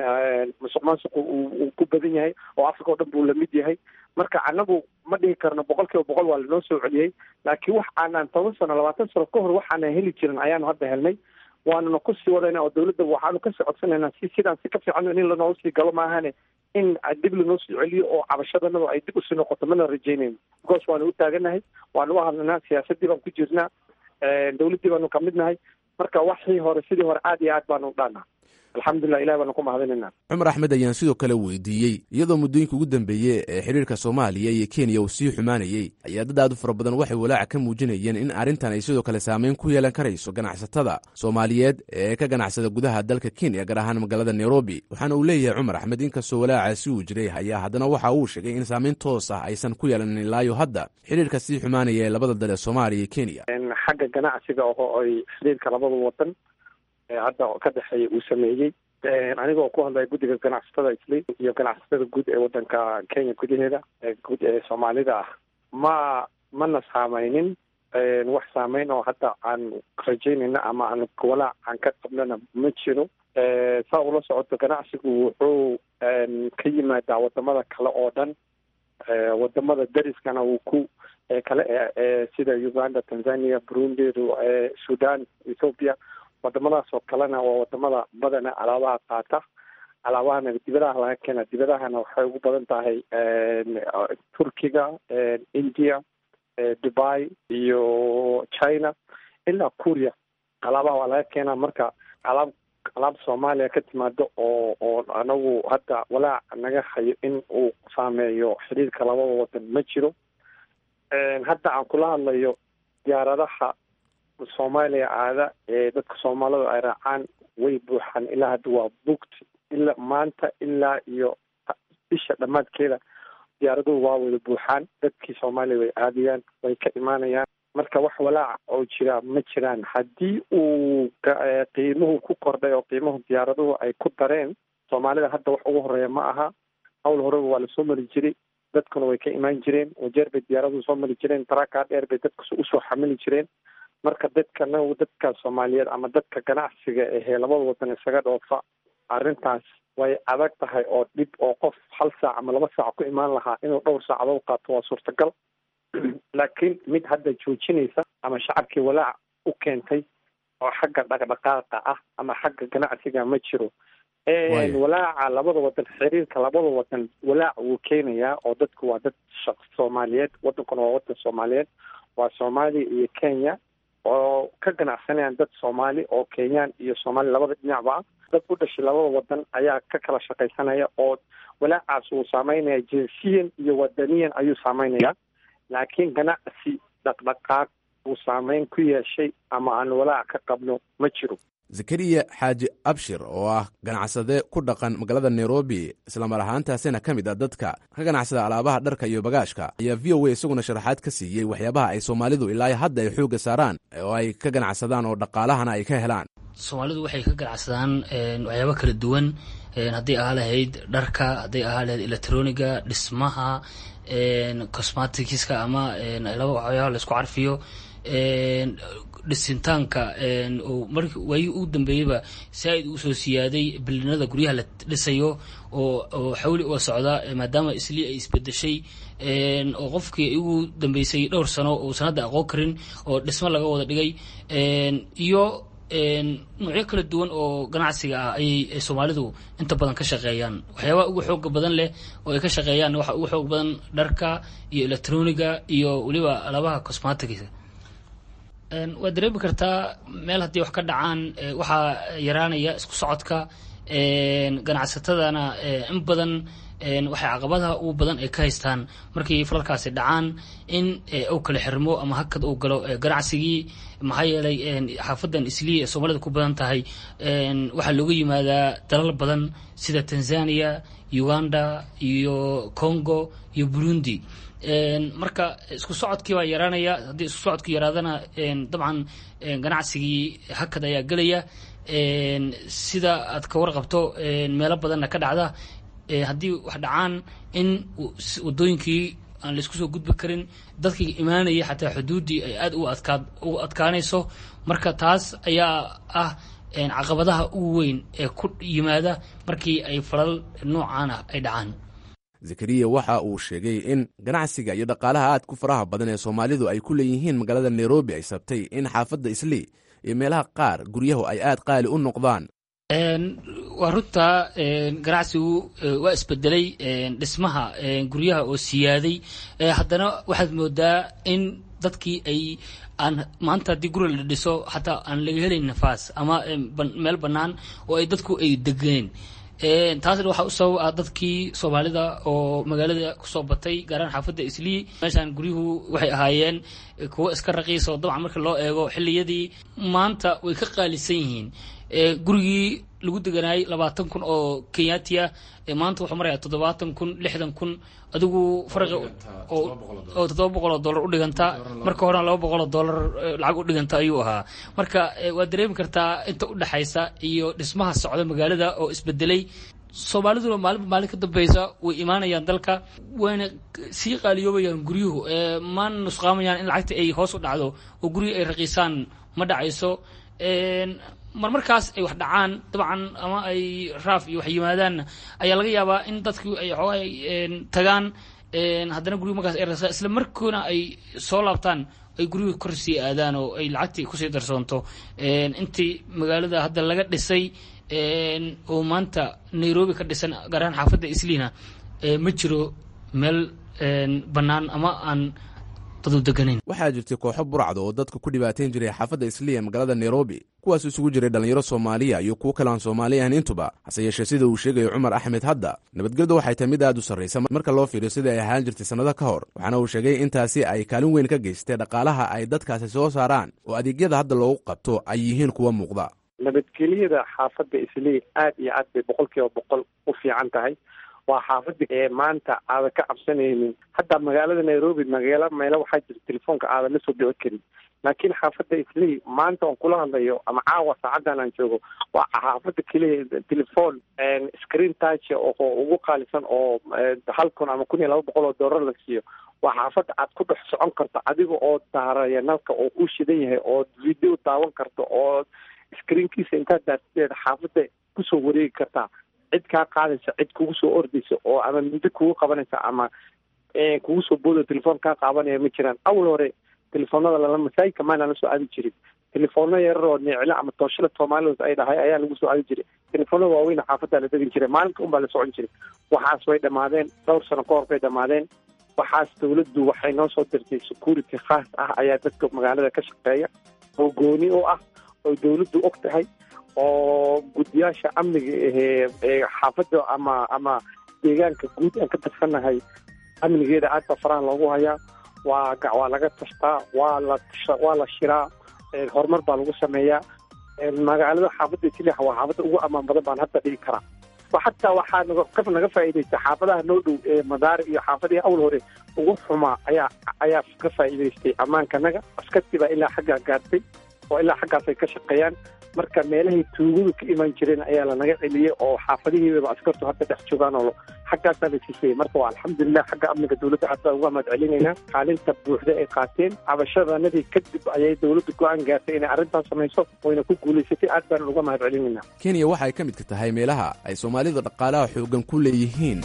musuq maasuqu uu ku badan yahay oo africa oo dhan buu lamid yahay marka anagu ma dhihi karno boqol kiiba boqol waa lanoo soo celiyey laakiin wax aanaan toban sano labaatan sano ka hor waxaana heli jirin ayaanu hadda helnay waanuna kusii wadayna oo dawladda waxaanu kasii codsanaynaa si sidaan si ka fiican in lanoogu sii galo maahane in dib lanoo soo celiyo oo cabashadanadu ay dib usii noqoto mana rajaynayno because waanu u taaganahay waanu u hadlanaa siyaasadii baan ku jirnaa dawladdii baanu kamid nahay marka waxii hore sidii hore aad iyo aad baanu u dhaanaa alxamdulilah ilahi baanu ku mahadinaynaa cumar axmed ayaan sidoo kale weydiiyey iyadoo muddooyinka ugu dambeeyey ee xiriirka soomaaliya iyo kenya uu sii xumaanayey ayaa dad aad u fara badan waxay walaaca ka muujinayeen in arrintan ay sidoo kale saameyn ku yeelan karayso ganacsatada soomaaliyeed ee ka ganacsada gudaha dalka kenya gaar ahaan magaalada nairobi waxaana uu leeyahay cumar axmed inkastoo walaacaasi uu jiray ayaa haddana waxa uu sheegay in saameyn toos ah aysan ku yeelanin ilaayo hadda xiriirka sii xumaanaya ee labada dal ee soomaaliya iyo kenya xagga ganacsiga oo ay xiriirka labada wadan hadda ka dhexeeya uu sameeyey anigoo ku hadlaya guddiga ganacsatada isli iyo ganacsatada guud ee wadanka kenya gudaheeda guud ee soomaalida ah ma mana saameynin wax saameyn oo hadda aan rajaynayna ama aan walaac aan ka qabnana ma jiro saa ula socoto ganacsigu wuxuu ka yimaadaa wadamada kale oo dhan wadamada dariskana uu ku kale sida uganda tanzania burundi sudan ethoopia wadamadaas oo kalena waa wadamada badana alaabaha qaata alaabahana dibadaha laga keena dibadahana waxay ugu badan tahay turkiga india dubai iyo china ilaa kuria alaabaha waa laga keenaa marka alaab alaab soomaaliya ka timaado oo oo anagu hadda walaac naga hayo in uu saameeyo xiriirka labada wadan ma jiro hadda aan kula hadlayo diyaaradaha soomaaliya aada ee dadka soomaalida ay raacaan way buuxaan ilaa hadda waa booked ilaa maanta ilaa iyo bisha dhammaadkeeda diyaaraduhu waa wada buuxaan dadkii soomaaliya way aadayaan way ka imaanayaan marka wax walaac oo jira ma jiraan haddii uu qiimuhu ku kordhay oo qiimuhu diyaaraduhu ay ku dareen soomaalida hadda wax ugu horeeya ma aha hawl horeba waa lasoo mari jiray dadkuna way ka imaan jireen wajeer bay diyaaraduhu soo mari jireen taraakaa dheer bay dadka usoo xamili jireen marka dadkana dadka soomaaliyeed ama dadka ganacsiga ahee labada wadan isaga dhoofa arrintaas way adag tahay oo dhib oo qof hal saac ama laba saac ku imaan lahaa inuu dhowr saacadood qaato waa suurtagal laakiin mid hadda joojinaysa ama shacabkii walaac u keentay oo xagga dhaqdhaqaaqa ah ama xagga ganacsiga ma jiro walaaca labada wadan xiriirka labada wadan walaac wuu keenayaa oo dadku waa dad shaq soomaaliyeed wadankuna waa wadan soomaaliyeed waa soomaaliya iyo kenya oo ka ganacsanayaan dad soomaali oo kenyaan iyo soomaali labada dhinacba ah dad u dhashay labada wadan ayaa ka kala shaqaysanaya oo walaacaas uu saameynaya jinsiyan iyo wadaniyan ayuu saameynaya laakiin ganacsi dhaqdhaqaaq uu saameyn ku yeeshay ama aan walaac ka qabno ma jiro zakariya xaaji abshir oo ah ganacsade ku dhaqan magaalada nairobi islamar ahaantaasina ka mid ah dadka ka ganacsada alaabaha dharka iyo bagaashka ayaa v o a isaguna sharaxaad ka siiyey waxyaabaha ay soomaalidu ilaa hadda ay xoogga saaraan oo ay ka ganacsadaan oo dhaqaalahana ay ka helaan soomaalidu waxay ka ganacsadaan waxyaabo kala duwan hadday ahaa lahayd dharka hadday ahaa lahayd electroniga dhismaha cosmaticska ama waxyaaba laisku carfiyo dhisintaanka marki waayii ugu dambeeyeyba saa-id uu soo siyaaday bilinada guryaha la dhisayo oo xawli uga socda maadaama islii ay isbedeshay oo qofkii ugu dambeysay dhowr sano uusan hadda aqoon karin oo dhismo laga wada dhigay iyo noocyo kala duwan oo ganacsiga ah ayay soomaalidu inta badan ka shaqeeyaan waxyaabaha ugu xooga badan leh oo ay ka shaqeeyaan waxa ugu xoog badan dharka iyo electroniga iyo weliba alaabaha cosmaticsa waad dareemi kartaa meel haddii wax ka dhacaan waxaa yaraanaya isku socodka ganacsatadana in badan waxay caqabadaha ugu badan ay ka haystaan markii falalkaasi dhacaan in uu kala xirmo ama hakad uu galo ganacsigii maxaa yeelay xaafadan islii ee soomaalida ku badan tahay waxaa looga yimaadaa dalal badan sida tanzania uganda iyo congo iyo burundi marka isku socodkii baa yaraanaya haddii isku socodku yaraadana dabcan ganacsigii hakad ayaa gelaya sida aad ka warqabto meelo badanna ka dhacda haddii wax dhacaan in wadooyinkii aan laisku soo gudbi karin dadkii imaanaya xataa xuduuddii ay aada u adkaa u adkaanayso marka taas ayaa ah caqabadaha ugu weyn ee ku yimaada markii ay falal noocaan ah ay dhacaan zakariya waxa uu sheegay in ganacsiga iyo dhaqaalaha aad ku faraha badan ee soomaalidu ay ku leeyihiin magaalada nairobi ay sabtay in xaafadda islii iyo meelaha qaar guryahu ay aad qaali u noqdaan waa runta ganacsigu waa isbedelay dhismaha guryaha oo siyaaday haddana waxaad moodaa in dadkii ay aan maanta haddii guri la dhiso xataa aan laga helayn nafaas ama meel bannaan oo ay dadku ay degeen taasna waxaa u sabab ah dadkii soomaalida oo magaalada kusoo batay gaaraan xaafadda islii meeshaan guryuhu waxay ahaayeen kuwo iska raqiisa oo dabcan marka loo eego xilliyadii maanta way ka qaalisan yihiin gurigii lagu deganaayay labaatan kun oo kenyaati ah maanta wuxuu marayaa toddobaatan kun lixdan kun adigu farqi oo toddoba boqol oo dollar u dhiganta marka horena laba boqol oo dollar lacag u dhiganta ayuu ahaa marka waad dareemi kartaa inta u dhexaysa iyo dhismaha socda magaalada oo isbedelay soomaaliduna maalinba maalin ka dambeysa way imaanayaan dalka wayna sii qaaliyoobayaan guryuhu maana nusqaamayaan in lacagta ay hoos u dhacdo oo guryu ay raqiisaan ma dhacayso mar markaas ay wax dhacaan dabcan ama ay raaf iyo wax yimaadaanna ayaa laga yaabaa in dadku ay xoogaa tagaan haddana guryu markaas ay rasaan isla markoona ay soo laabtaan ay guryuhu kor sii aadaan oo ay lacagtii kusii darsoonto intii magaalada hadda laga dhisay oo maanta nairobi ka dhisan gaar ahaan xaafadda isliina ma jiro meel bannaan ama aan waxaa jirtay kooxo burcda oo dadka ku dhibaateyn jiray xaafadda isliya magaalada nairobi kuwaas isugu jiray dhallinyaro soomaaliya iyo kuwo kale aan soomaali ahan intuba hase yeeshee sida uu sheegayo cumar axmed hadda nabadgeldu waxay tahay mid aad u sarraysa marka loo fiiriyo sida ay ahaan jirtay sannado ka hor waxaana uu sheegay intaasi ay kaalin weyn ka geystay dhaqaalaha ay dadkaasi soo saaraan oo adeegyada hadda loogu qabto ay yihiin kuwa muuqda nabadgelyada xaafadda islii aad iyo aad bay boqol kiiba boqol u fiican tahay waa xaafada ee maanta aadan ka cabsanaynin hadda magaalada nairobi magaalo meelo waxaa jira telefoonka aadan la soo dhici karin laakiin xaafadda islii maanta oon kula hadlayo ama caawa saacadan aan joogo waa xaafada keliya telefoon screen touch oo ugu qaalisan oo hal kun ama kun iyo laba boqol oo doolar la siiyo waa xaafadda aad ku dhex socon karto adiga oo daaraya nalka oo ku shidan yahay oo video daawan karto oo screenkiisa intaad daarsideed xaafadda kusoo wareegi kartaa cid kaa qaadaysa cid kugu soo ordaysa oo ama muddo kugu qabanaysa ama kugu soo boodo telefoon kaa qaabanaya ma jiraan awal hore telefoonada lala masaajidka maana la soo aadi jirin telefoona yarar oo neeclo ama tooshada soomaalidas ay dhahay ayaa lagu soo aadi jiray telefoonada waaweyn xaafadda la degin jiray maalinka unbaa la socon jiray waxaas way dhammaadeen dhowr sano ka hor bay dhammaadeen waxaas dawladdu waxay noo soo dirtay security khaas ah ayaa dadka magaalada ka shaqeeya oo gooni u ah oo dawladdu og tahay oo guddiyaasha amniga ahee ee xaafadda ama ama deegaanka guud aan ka tarsanahay amnigeeda aad baa faraha loogu hayaa waa waa laga tashtaa waa la waa la shiraa horumar baa lagu sameeyaa magaalada xaafadda jilixa waa xaafadda ugu amaan badan baan hadda dhigi karaa xataa waxaa naga naga faa'iidaysta xaafadaha noo dhow ee madaari iyo xaafadihii awl hore ugu xumaa ayaa ayaa ka faa'iidaystay ammaankanaga askartii baa ilaa xaggaa gaartay oo ilaa xaggaas ay ka shaqeeyaan marka meelahay tuugadu ka imaan jireen ayaa lanaga celiyey oo xaafadihiibaba askartu hadda dhex joogaan oo xaggaasaa la sisayey marka waa alxamdulilah xagga amniga dowladda aad baan uga mahad celinaynaa kaalinta buuxda ay qaateen cabashadanadii kadib ayay dowladda go-aan gaartay inay arrintaas samayso wayna ku guulaysatay aad baan uga mahad celinaynaa kenya waxa ay ka midka tahay meelaha ay soomaalida dhaqaalaha xooggan ku leeyihiin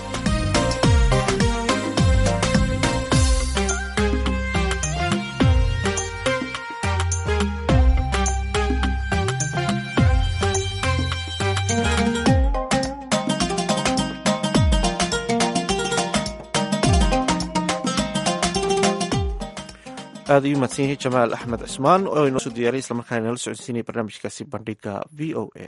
aad ayuu mahadsan yahay jamaal axmed cismaan oo inoo soo diyaaray islamarkaana inala socodsiinaya barnaamijkaasi bandhiga v o a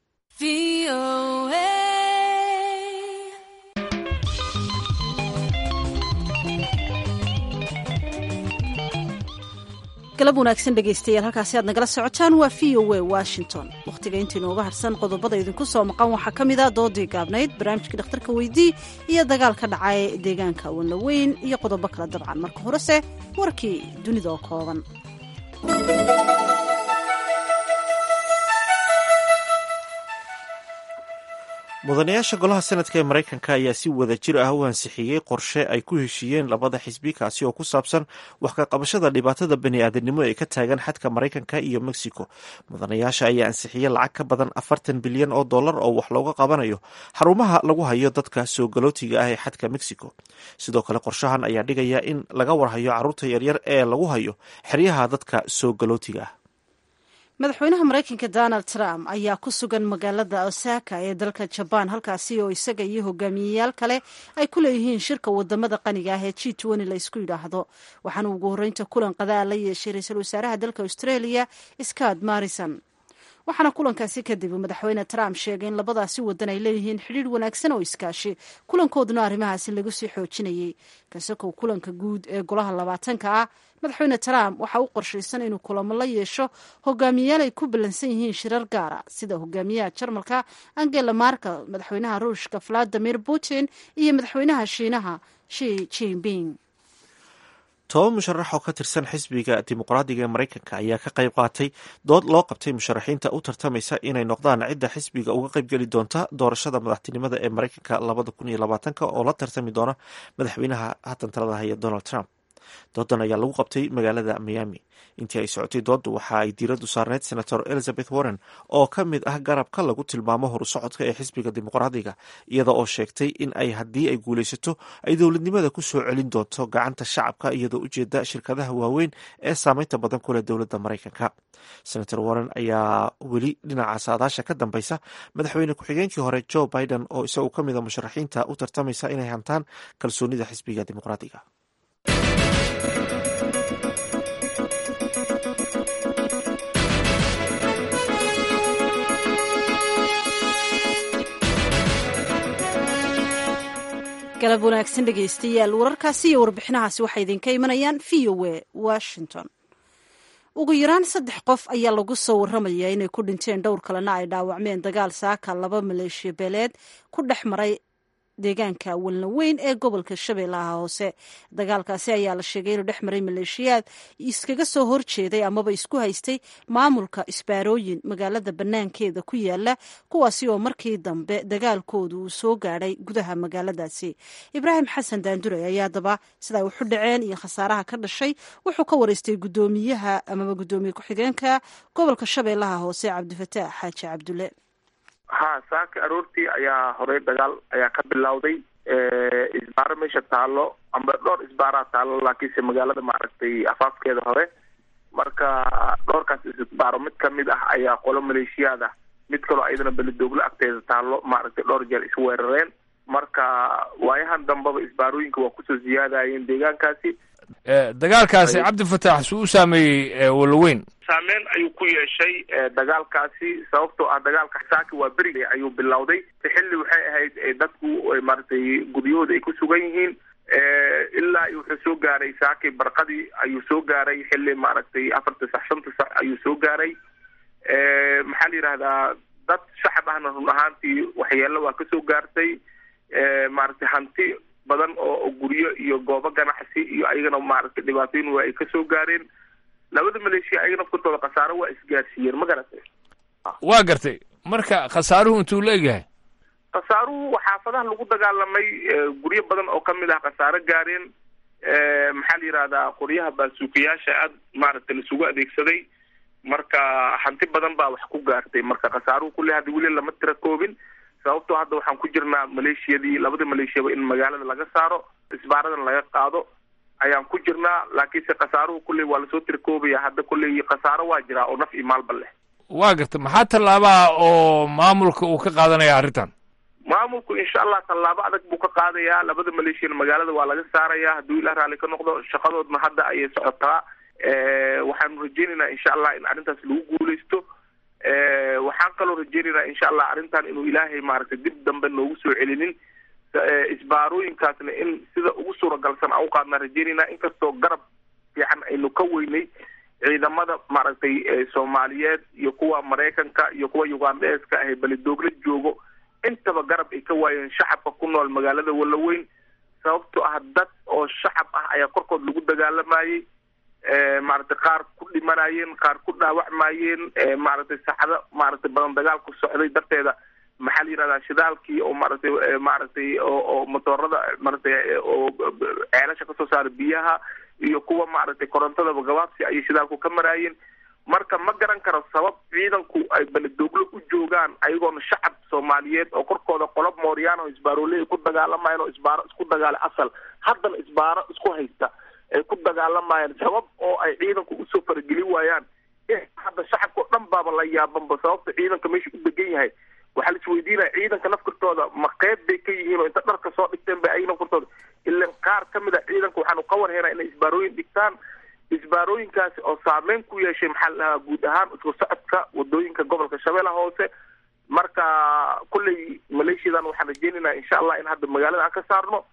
galab wanaagsan dhegaystayaal halkaasi aad nagala socotaan waa v o a washington wakhtiga inta inooga harsan qodobada idinku soo maqan waxaa ka mid a doodii gaabnayd barnaamijkii dhakhtarka weydii iyo dagaal ka dhacay deegaanka wanlaweyn iyo qodobo kale dabcan marka horese warkii dunida oo kooban mudanayaasha golaha senadka ee maraykanka ayaa si wada jir ah u ansixiyey qorshe ay ku heshiiyeen labada xisbi kaasi oo ku saabsan wax ka qabashada dhibaatada bani-aadamnimo ee ka taagan xadka maraykanka iyo mexico mudanayaasha ayaa ansixiyey lacag ka badan afartan bilyan oo dollar oo wax looga qabanayo xarumaha lagu hayo dadka soo galootiga ah ee xadka mexico sidoo kale qorshahan ayaa dhigaya in laga warhayo caruurta yaryar ee lagu hayo xeryaha dadka soo galootiga ah madaxweynaha maraykanka donald trump ayaa ku sugan magaalada osaka ee dalka jabaan halkaasi oo isaga iyo hogaamiyeyaal kale ay ku leeyihiin shirka wadamada qaniga ah ee g n la isku yidhaahdo waxaana ugu horreynta kulan qadaa la yeeshay ra-iisul wasaaraha dalka australia scott morrison waxaana kulankaasi kadib madaxweyne trump sheegay in labadaasi wadan ay leeyihiin xidhiir wanaagsan oo iskaashi kulankooduna arrimahaasi lagu sii xoojinayay kasakow kulanka guud ee golaha labaatanka ah madaxweyne trump waxa u qorshaysan inuu kulamo la yeesho hogaamiyeyaal ay ku ballansan yihiin shirar gaara sida hogaamiyaha jarmalka angela markel madaxweynaha ruushka valadimir putin iyo madaxweynaha shiinaha shi jinping toban musharax oo ka tirsan xisbiga dimuqraadiga ee maraykanka ayaa ka qayb qaatay dood loo qabtay musharaxiinta u tartamaysa inay noqdaan cidda xisbiga uga qaybgeli doonta doorashada madaxtinimada ee maraykanka labada kun iyo labaatanka oo la tartami doona madaxweynaha haatan talada haya donald trump doodan ayaa lagu qabtay magaalada miami intii ay socotay dooddu waxa ay diiraddu saarneyd senator elizabeth warren oo ka mid ah garabka lagu tilmaamo horusocodka ee xisbiga dimuqraadiga iyada oo sheegtay in ay haddii ay guulaysato ay dowladnimada ku soo celin doonto gacanta shacabka iyadoo ujeeda shirkadaha waaweyn ee saameynta badan ku leh dowladda maraykanka senator warren ayaa weli dhinaca saadaasha ka dambeysa madaxweyne ku-xigeenkii hore joe biden oo isagu ka mid a musharaxiinta u tartamaysa inay hantaan kalsoonida xisbiga dimuqraadiga galab wanaagsan dhegaystayaal wararkaasi iyo warbixinahaasi waxay idinka imanayaan v o a washington ugu yaraan saddex qof ayaa lagu soo waramayaa inay ku dhinteen dhowr kalena ay dhaawacmeen dagaal saaka laba maleeshiya beeleed ku dhex maray deegaanka walna weyn ee gobolka shabeellaha hoose dagaalkaasi ayaa la sheegay inuu dhex maray maleeshiyaad iskaga soo horjeeday amaba isku haystay maamulka isbaarooyin magaalada bannaankeeda ku yaala kuwaasi oo markii dambe dagaalkoodu uu soo gaadhay gudaha magaaladaasi ibraahim xasan daandure ayaa daba sida ay waxu dhaceen iyo khasaaraha ka dhashay wuxuu ka wareystay guddoomiyaha amaba guddoomiye ku-xigeenka gobolka shabeellaha hoose cabdifataax xaaji cabdulle ha saaka aroortii ayaa horey dagaal ayaa ka bilowday isbaaro meesha taalo amba dhowr isbaaraa taalo laakiinse magaalada maaragtay afaafkeeda hore marka dhowrkaas isbaaro mid kamid ah ayaa qolo maleeshiyaad ah mid kaloo ayadana belidooglo agteeda taalo maaragtay dhowr jeer isweerareen marka waayahan dambeba isbaarooyinka waa kusoo ziyaadayeen deegaankaasi dagaalkaasi cabdifataax suu u saameeyey walaweyn saameyn ayuu ku yeeshay dagaalkaasi sababtoo ah dagaalka saaki waa beriga ayuu bilowday xilli waxay ahayd dadku maaragtay gudyahooda ay ku sugan yihiin ilaa wuxuu soo gaaray saaki barqadii ayuu soo gaaray xilli maaragtay afarta sax shanta sax ayuu soo gaaray maxaa la yidhahdaa dad shacab ahna run ahaantii waxyeelo waa kasoo gaartay maaragtay hanti badan oo guryo iyo goobo ganacsi iyo ayagana maaragtay dhibaatooyin waa ay kasoo gaareen labada maleeshiya ayaga nafkartooda khasaaro waa isgaarsiiyeen ma garatay waa gartay marka khasaaruhu intuu la egyahay khasaaruhu xaafadaha lagu dagaalamay guryo badan oo kamid ah khasaaro gaareen maxaa la yidhahdaa qoryaha baasuukayaasha aada maaragtay laisugu adeegsaday marka hanti badan baa wax ku gaartay marka khasaaruhu kulle hadda weli lama tira koobin sababtoo hadda waxaan ku jirnaa maleeshiyadii labada maleeshiyaba in magaalada laga saaro isbaaradan laga qaado ayaan ku jirnaa laakiinse khasaaruhu kulley waa lasoo tira koobaya hadda kulley khasaaro waa jiraa oo naf iyo maalba leh waa gartay maxaa tallaabaha oo maamulka uu ka qaadanaya arrintan maamulku insha allah tallaabo adag buu ka qaadayaa labada maleeshiyana magaalada waa laga saaraya hadduu ilah raalli ka noqdo shaqadoodna hadda ayay socotaa waxaanu rajeynaynaa insha allah in arrintaas lagu guuleysto waxaan kaloo rajeynaynaa insha allah arrintan inuu ilaahay maaragtay dib dambe noogu soo celinin isbaarooyinkaasna in sida ugu suuragalsan aan uqaadnaa rajeynaynaa inkastoo garab fiican aynu ka weynay ciidamada maaragtay soomaaliyeed iyo kuwa maraykanka iyo kuwa ugandeska ah belidoogla joogo intaba garab ay ka waayeen shacabka ku nool magaalada walaweyn sababtoo ah dad oo shacab ah ayaa korkood lagu dagaalamayey maaragtay qaar ku dhimanayeen qaar ku dhaawacmayeen maaragtay saxdo maaragtay badan dagaal ku socday darteeda maxaa la yidhahdaa shidaalkii oo maaragtay maaragtay oo oo motoorada maaragtay oo ceelasha kasoo saara biyaha iyo kuwa maaragtay korontadaba gabaabsi ayay shidaalku ka maraayeen marka ma garan karo sabab ciidanku ay beledooglo u joogaan ayagoona shacab soomaaliyeed oo korkooda qolob mooriyaan oo isbaaroole ay ku dagaalamayeen oo isbaaro isku dagaala asal haddana isbaaro isku haysta ay ku dagaalamayaan sabab oo ay ciidanku usoo faragelin waayaan hadda shacabka o dhan baaba la yaabanba sababta ciidanka meesha u degan yahay waxaa la isweydiinaya ciidanka nafkartooda ma qeyb bay ka yihiin oo inta dharka soo dhigteen ba ay nafkartooda ilan qaar ka mid a ciidanka waxaanu ka warheynaa inay isbaarooyin dhigtaan isbaarooyinkaasi oo saameyn ku yeeshay maxaa la dhahaa guud ahaan isku socodka wadooyinka gobolka shabeellaha hoose marka kulley maleeshiyadan waxaan rajeynaynaa insha allah in hadda magaalada aan ka saarno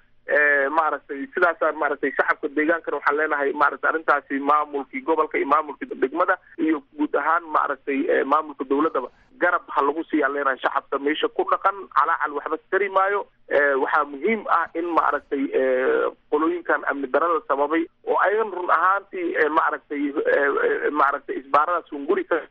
maaragtay sidaasaan maaragtay shacabka deegaankana waxaan leenahay maaragtay arrintaasi maamulkii gobolka iyo maamulkii degmada iyo guud ahaan maaragtay maamulka dowladdaba garab ha lagu siiyaa leenahay shacabka meesha ku dhaqan calaacal waxba tari maayo waxaa muhiim ah in maaragtay qolooyinkan amni darada sababay oo ayagan run ahaantii maaragtay maaragtay isbaaradaas hunguri ka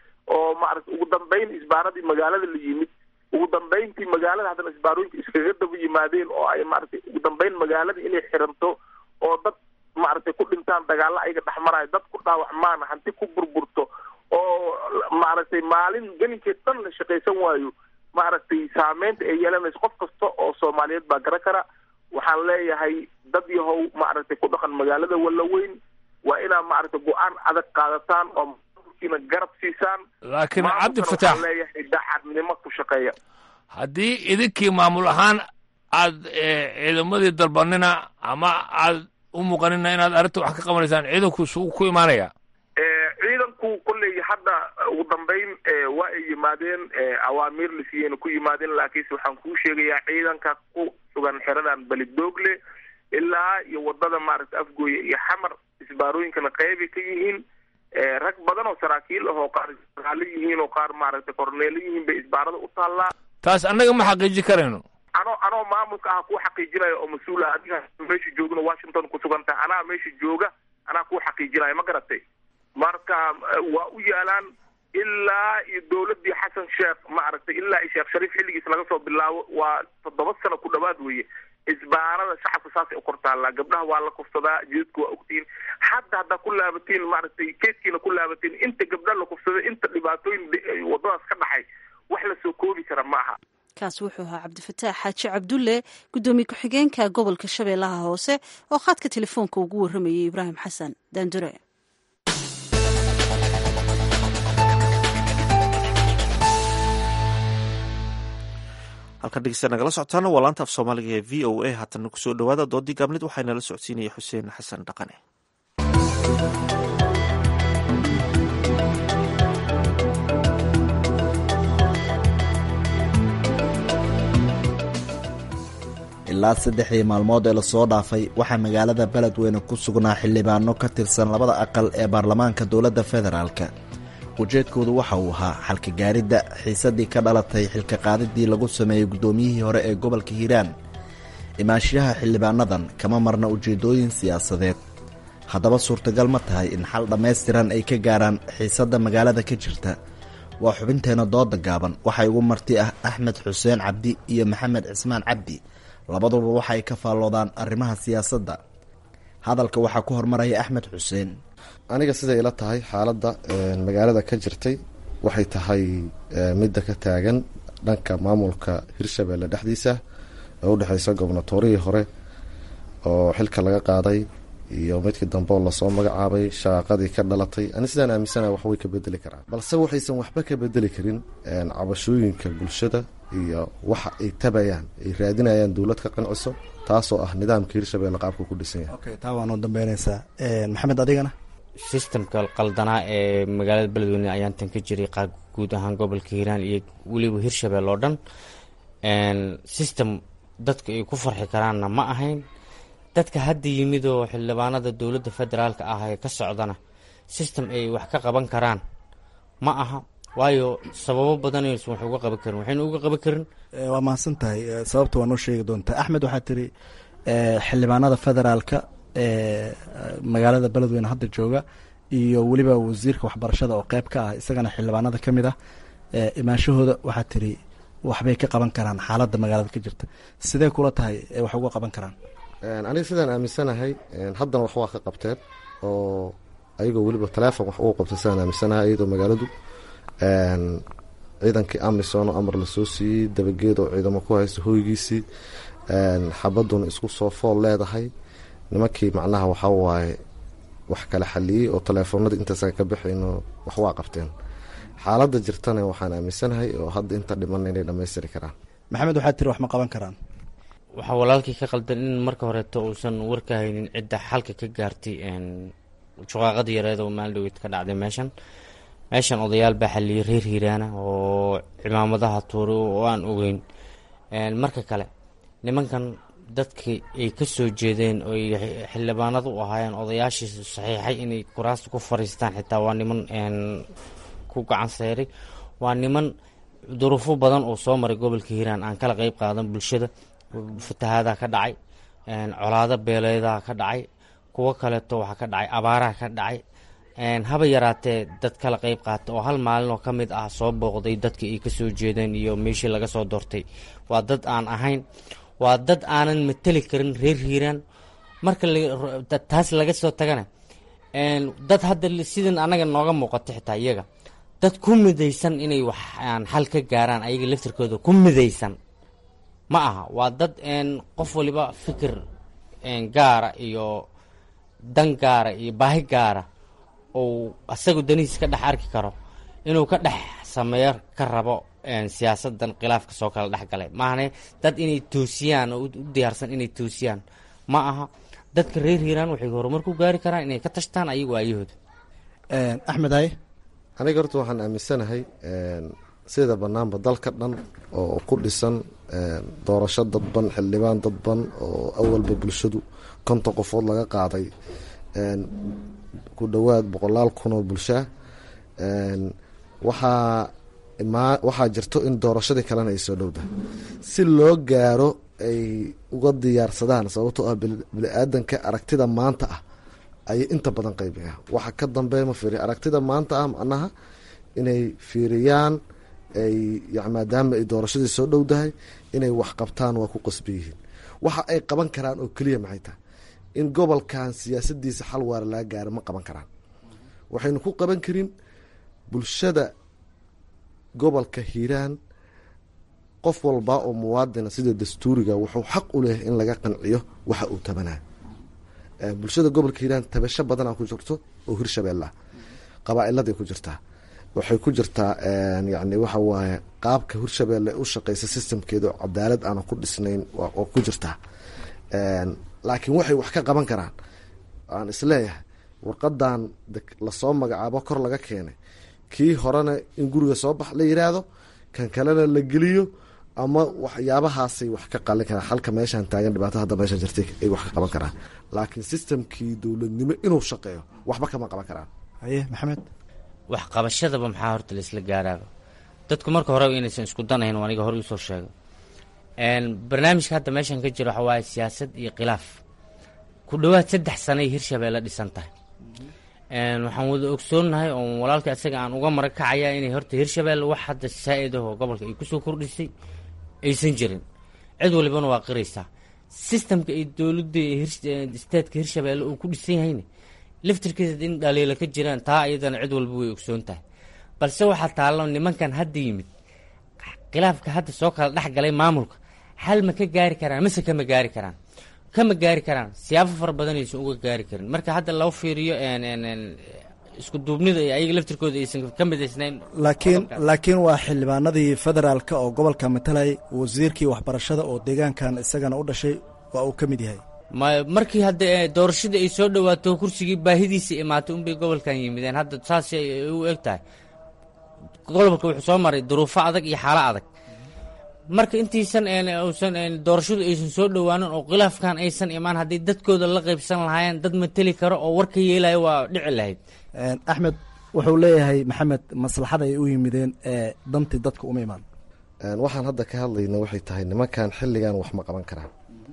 oo maaragtay ugu dambeyn isbaaradii magaalada la yimid ugu dambeyntii magaalada haddana isbaarooyinka iskaga daba yimaadeen oo ay maaragtay ugu dambeyn magaalada inay xiranto oo dad maaragtay ku dhintaan dagaalo ayaga dhexmarayo dad ku dhaawacmaan hanti ku burburto oo maaragtay maalin gelinkeed dhan la shaqaysan waayo maaragtay saameynta ay yeelanayso qof kasta oo soomaaliyeed baa garan kara waxaan leeyahay dad yahow maaragtay ku dhaqan magaalada walaweyn waa inaa maaragtay go-aan adag qaadataan oo maamulkiina garab siisaan laakiin maamulkana cabdi waxaan fataax leeyahay daacadnimo ku shaqeeya haddii idinkii maamul ahaan aad ciidamadii dalbanina ama aad u muuqanina inaad arrinta wax ka qabanaysaan ciidanku suu ku imaanaya ciidanku kolley hadda ugu dambeyn waa ay yimaadeen awaamiir la siiyeyna ku yimaadeen laakiinse waxaan kuu sheegayaa ciidanka ku sugan xeradan belidoogle ilaa iyo wadada maaragtay afgooye iyo xamar isbaarooyinkana qeybay ka yihiin rag badan oo saraakiil ah oo qaar jeneraalo yihiin oo qaar maaragtay korneelo yihiin bay isbaarada u taallaa taas annaga ma xaqiiji karayno anoo anoo maamulka ah kuu xaqiijinayo oo mas-uula adiga meesha joogana washington ku sugan tahay anaa meesha jooga anaa kuu xaqiijinayo ma garatay marka waa u yaalaan ilaa iyo dowladii xasan sheekh maaragtay ilaa iyo sheekh shariif xilligiis laga soo bilaabo waa toddoba sano ku dhawaad weeye isbaarada shacabka saasay u kortaallaa gabdhaha waa la kufsadaa jidadku waa ogtihiin hadda haddaa ku laabatiin maaragtay keeskiina ku laabatiin inta gabdha la kufsaday inta dhibaatooyin wadadaas ka dhaxay wax la soo koobi kara ma aha kaas wuxuu ahaa cabdifataax xaaji cabdulle guddoomiye ku-xigeenka gobolka shabeellaha hoose oo khadka telefoonka ugu warramayay ibraahim xasan daandure halkan dhegeysta nagala socotaana waa laanta af soomaaliga ee v o a haatana kusoo dhawaada doodii gaabnid waxaa nala socodsiinaya xuseen xasan dhaqane ilaa saddexdii maalmood ee lasoo dhaafay waxaa magaalada beledweyne ku sugnaa xildhibaano ka tirsan labada aqal ee baarlamaanka dowladda federaalk ujeedkoodu waxa uu ahaa xalka gaaridda xiisaddii ka dhalatay xilka qaadiddii lagu sameeyey guddoomiyihii hore ee gobolka hiiraan imaanshiyaha xildhibaanadan kama marna ujeeddooyin siyaasadeed haddaba suurtagal ma tahay in xal dhammaystiran ay ka gaaraan xiisadda magaalada ka jirta waa xubinteenna dooda gaaban waxaa igu marti ah axmed xuseen cabdi iyo maxamed cismaan cabdi labaduba waxa ay ka faalloodaan arrimaha siyaasadda hadalka waxaa ku hormaraya axmed xuseen aniga siday ila tahay xaaladda magaalada ka jirtay waxay tahay midda ka taagan dhanka maamulka hirshabeelle dhexdiisa ee u dhexeysa gobnatorihii hore oo xilka laga qaaday iyo midkii dambe oo lasoo magacaabay shaqaaqadii ka dhalatay ani sidaan aaminsana wax way ka bedeli karaan balse waxaysan waxba ka bedeli karin cabashooyinka bulshada iyo waxa ay tabayaan ay raadinayaan dowlad ka qanciso taasoo ah nidaamka hirshabeelle qaabka ku dhisan yahay taa waa noo dambeynaysaa maxamed adigana sistamka qaldanaa ee magaalada beledweyne ayaan tan ka jiray qaab guud ahaan gobolka hiiraan iyo weliba hirshabelle oo dhan system dadka ay ku farxi karaanna ma ahayn dadka hadda yimid oo xildhibaanada dowladda federaalka ah ee ka socdana system ay wax ka qaban karaan ma aha waayo sababo badan aysan wax uga qaban karin waxayna uga qaban karin waa mahadsan tahay sababta waa noo sheegi doontaa axmed waxaa tiri xildhibaanada federaalka ee magaalada beledweyne hadda jooga iyo weliba wasiirka waxbarashada oo qeyb ka ah isagana xildhibaanada ka mid ah imaanshahooda waxaa tiri waxbay ka qaban karaan xaaladda magaalada ka jirta sidee kula tahay wax uga qaban karaan aniga sidaan aaminsanahay haddana wax waa ka qabteen oo ayagoo weliba taleefon wax ugu qabtay sidaan aaminsanahay iyadoo magaaladu ciidankii amisom oo amar lasoo siiyey dabageed oo ciidamo ku haysta hoygiisii xabaduna isku soo fool leedahay nimankii macnaha waxaa waaye wax kala xaliyey oo taleefoonadii intaasan ka baxayno wax waa qabteen xaaladda jirtana waxaan aaminsanahay oo hadda inta dhimanna inay dhammaystiri karaan maxamed waxaa tiri wax ma qaban karaan waxaa walaalkii ka qaldan in marka horeeto uusan warka haynin cidda xalka ka gaartay shuqaaqadii yareed oo maalin dhaweyd ka dhacday meeshan meeshan odayaal baa xaliyey reer hiiraana oo cimaamadaha tuuray oo aan ogeyn marka kale nimankan dadkii ay ka soo jeedeen oo ay xildhibaanada u ahaayeen odayaashii saxiixay inay kuraasta ku fariistaan xitaa waa niman ku gacan seeray waa niman duruufo badan oo soo maray gobolka hiiraan aan kala qeyb qaadan bulshada fatahaadaha ka dhacay colaado beeleedaha ka dhacay kuwo kaleeto waxaa ka dhacay abaaraha ka dhacay haba yaraatee dad kala qeyb qaata oo hal maalin oo ka mid ah soo booqday dadkii ay kasoo jeedeen iyo meeshii laga soo doortay waa dad aan ahayn waa dad aanan mateli karin reer hiiraan marka taas laga soo tagana dad hadda sidan anaga nooga muuqato xitaa iyaga dad ku midaysan inay wax xal ka gaaraan ayaga laftirkooda ku midaysan ma aha waa dad qof waliba fikir gaara iyo dan gaara iyo baahi gaara ou asagu danihiis ka dhex arki karo inuu ka dhex sameeyo ka rabo siyaasadan khilaafka soo kala dhex galay maahane dad inay toosiyaan oo u diyaarsan inay toosiyaan ma aha dadka reer hiiraan waxay horumar ku gaari karaan inay ka tashtaan ayagu aayahooda axmed haye aniga horta waxaan aaminsanahay sida banaanba dalka dhan oo ku dhisan doorasho dadban xildhibaan dadban oo awalba bulshadu konton qofood laga qaaday ku dhowaad boqolaal kun oo bulshaa waxaa waxaa jirto in doorashadii kalena ay soo dhowdahay si loo gaaro ay uga diyaarsadaan sababtoo ah bini-aadanka aragtida maanta ah ayay inta badan qaybiya waxa ka dambeeya ma fiiriya aragtida maanta ah macnaha inay fiiriyaan ay maadaama ay doorashadii soo dhowdahay inay wax qabtaan waa ku qasbi yihiin waxa ay qaban karaan oo keliya maxay tahay in gobolkan siyaasadiisa xal waara laga gaaro ma qaban karaan waxaynu ku qaban karin bulshada gobolka hiiraan qof walba oo muwaadina sida dastuuriga wuxuu xaq u leeyahay in laga qanciyo waxa uu tabanayo bulshada gobolka hiiraan tabasho badana ku jirto oo hirshabeella qabaa'iladay ku jirtaa waxay ku jirtaa yani waxa waaye qaabka hirshabeelle u shaqeysa systemkeeda oo cadaalad aana ku dhisnayn oo ku jirtaa laakiin waxay wax ka qaban karaan aan isleeyahay warqadan lasoo magacaabo kor laga keenay kii horena in guriga soo bax la yiraahdo kan kalena la geliyo ama waxyaabahaasay wax ka qalin karaan halka meeshaan taagan dhibaato hadda meeshaan jirtay ay wax ka qaban karaan laakiin systemkii dowladnimo inuu shaqeeyo waxba kama qaban karaan haye maxamed waxqabashadaba maxaa horta laisla gaaraaba dadku marka horeba inaysan isku danahayn aniga hore usoo sheego barnaamijka hadda meeshan ka jira waxa waaye siyaasad iyo khilaaf ku dhowaad saddex sanay hirshabeelle dhisan tahay waxaan wada ogsoonnahay oo walaalka isaga aan uga mara kacaya inay horta hirshabeelle wax hadda saa-id ahoo gobolka ay kusoo kordhisay aysan jirin cid walibana waa qiraysaa sistamka iyo dowladda isteedka hirshabeelle uu ku dhisan yahayna laftirkiisa in dhaliila ka jiraan taa iyadana cid walba way ogsoon tahay balse waxaa taallo nimankan hadda yimid khilaafka hadda soo kala dhex galay maamulka hal ma ka gaari karaan mase kama gaari karaan kama gaari karaan siyaabo fara badan aysan uga gaari karin marka hadda loo fiiriyo isku duubnida iyo ayaga laftirkooda aysan ka midaysnayn laakiin laakiin waa xildhibaanadii federaalka oo gobolka matalay wasiirkii waxbarashada oo deegaankan isagana u dhashay waa uu ka mid yahay ma markii hadda doorashadii ay soo dhawaato kursigii baahidiisa imaatay unbay gobolkan yimideen hadda saas u eg tahay gobolka wuxuu soo maray duruufo adag iyo xaalo adag marka intiisan usan doorashadu aysan soo dhowaanin oo khilaafkan aysan imaan haddii dadkooda la qaybsan lahaayeen dad mateli karo oo warka yeelaya waa dhici lahayd axmed wuxuu leeyahay maxamed maslaxada ay u yimideen ee dantii dadka uma imaan waxaan hadda ka hadlayna waxay tahay nimankan xilligan wax ma qaban karaan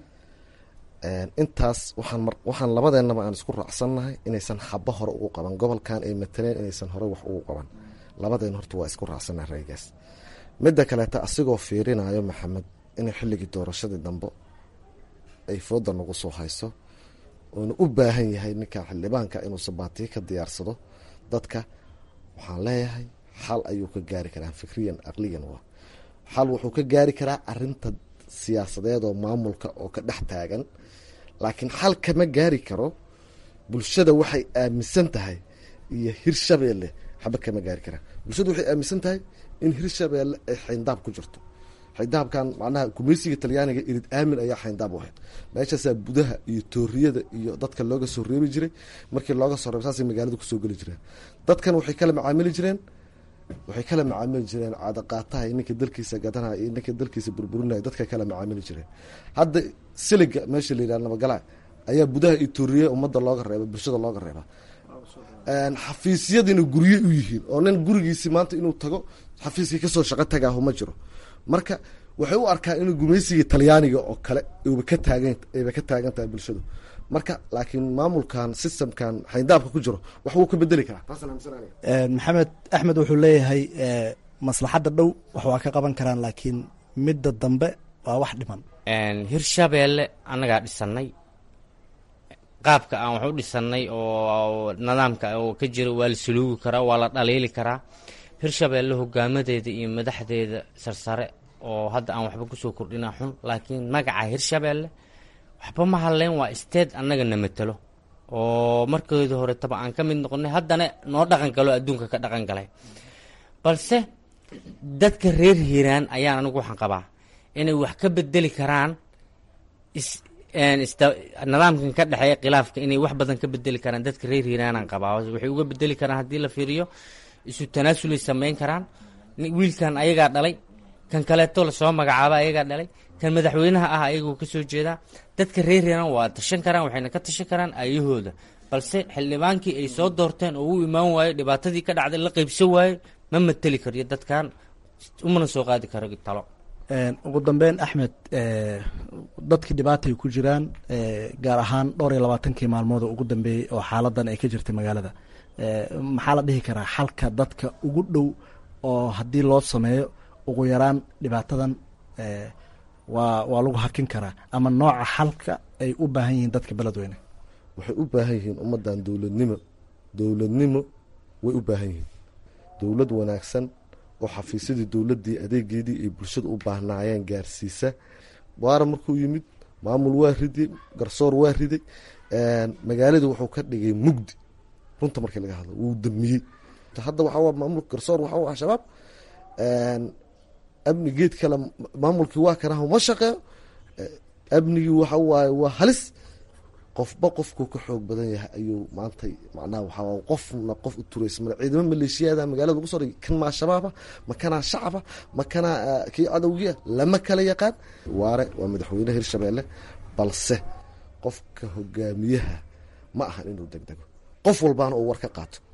intaas waxaan waxaan labadeennaba aan isku raacsannahay inaysan xabo hore ugu qaban gobolkan ay mataleen inaysan hore wax ugu qaban labadeen horta waa isku raacsannahay raygaas midda kaleeta asigoo fiirinayo maxamed inay xilligii doorashadii dambe ay fooda nagu soo hayso uuna u baahan yahay ninkan xildhibaanka inuu sabaatiyo ka diyaarsado dadka waxaan leeyahay xal ayuu ka gaari karaa fikriyan aqliyan waa xal wuxuu ka gaari karaa arinta siyaasadeed oo maamulka oo ka dhex taagan laakiin xal kama gaari karo bulshada waxay aaminsan tahay iyo hirshabeelle xaba kama gaari karaa bulshada waxay aaminsan tahay in hirshabeelle ay xayndaab ku jirto xayndaabkan macnaha gumaysiga talyaaniga irid aamin ayaa xayndaab u ahayd meeshaasaa budaha iyo tooriyada iyo dadka looga soo reebi jiray markii looga soo reeb saasay magaalada kusoo geli jireen dadkan waxay kala macaamili jireen waxay kala macaamili jireen caadaqaataha iyo ninka dalkiisa gadanaya iyo ninka dalkiisa burburinaya dadka kala macaamili jireen hadda siliga meesha la yidhaha nabagala ayaa budaha iyo tooriya ummadda looga reeba bulshada looga reeba xafiisyadiina gurye u yihiin oo nin gurigiisi maanta inuu tago xafiiskii kasoo shaqo tagaahu ma jiro marka waxay u arkaan inuu gumaysiga talyaaniga oo kale ba ka taagan ayba ka taagan tahay bulshadu marka laakiin maamulkan systemkan xayndaabka ku jiro wax wuu ka bedeli karaa maxamed axmed wuxuu leeyahay maslaxadda dhow wax waa ka qaban karaan laakiin midda dambe waa wax dhiman hirshabeelle annagaa dhisanay qaabka aan wax u dhisanay oo nidaamka oo ka jira waa la saluugi karaa waa la dhaliili karaa hirshabeelle hogaamadeeda iyo madaxdeeda sarsare oo hadda aan waxba kusoo kordhina xun laakiin magaca hirshabeelle waxba ma hadleen waa isteed annaga na matelo oo markeedii horetaba aan ka mid noqonay haddana noo dhaqan galo adduunka ka dhaqan galay balse dadka reer hiiraan ayaan anigu waxaan qabaa inay wax ka bedeli karaan nidaamkan ka dhexeeya khilaafka inay wax badan ka bedeli karaan dadka reer hiiraanaan qabaa waxay uga bedeli karaan haddii la fiiriyo isu tanaasulay sameyn karaan wiilkan ayagaa dhalay kan kaleeto lasoo magacaaba ayagaa dhalay kan madaxweynaha ah ayagoo kasoo jeedaa dadka reer hiiraan waa tashan karaan waxayna ka tashan karaan ayahooda balse xildhibaankii ay soo doorteen oo u imaan waayo dhibaatadii ka dhacday la qeybsan waayo ma mateli kariyo dadkan umana soo qaadi karo talo ugu dambeyn axmed dadkii dhibaatay ku jiraan gaar ahaan dhowr iyo labaatankii maalmood oo ugu dambeeyey oo xaaladan ay ka jirtay magaalada maxaa la dhihi karaa xalka dadka ugu dhow oo haddii loo sameeyo ugu yaraan dhibaatadan waa waa lagu hakin karaa ama nooca xalka ay u baahan yihiin dadka beledweyne waxay u baahan yihiin ummaddan dowladnimo dowladnimo way u baahan yihiin dowlad wanaagsan oo xafiisyadii dowladdii adeegeedii ay bulshada u baahnaayeen gaarsiisa waara markuu yimid maamul waa riday garsoor waa riday magaalada wuxuu ka dhigay mugdi runta markii laga hadlo wuu damiyey hadda waxaa maamulka garsoor waxaa ah shabaab amni geed kale maamulkii waa kanaha ma shaqeeyo amnigii waxa waaye waa halis qofba qofkuu ka xoog badan yahay ayuu maanta macnaha waxaa qofna qof u turaysa male ciidamo maleeshiyaada magaalada lagu soo dhigay kan maa shabaaba ma kanaa shacaba ma kanaa kii cadowgiia lama kala yaqaan waare waa madaxweyne hirshabeelle balse qofka hogaamiyaha ma ahan inuu degdego qof walbaana uu war ka qaato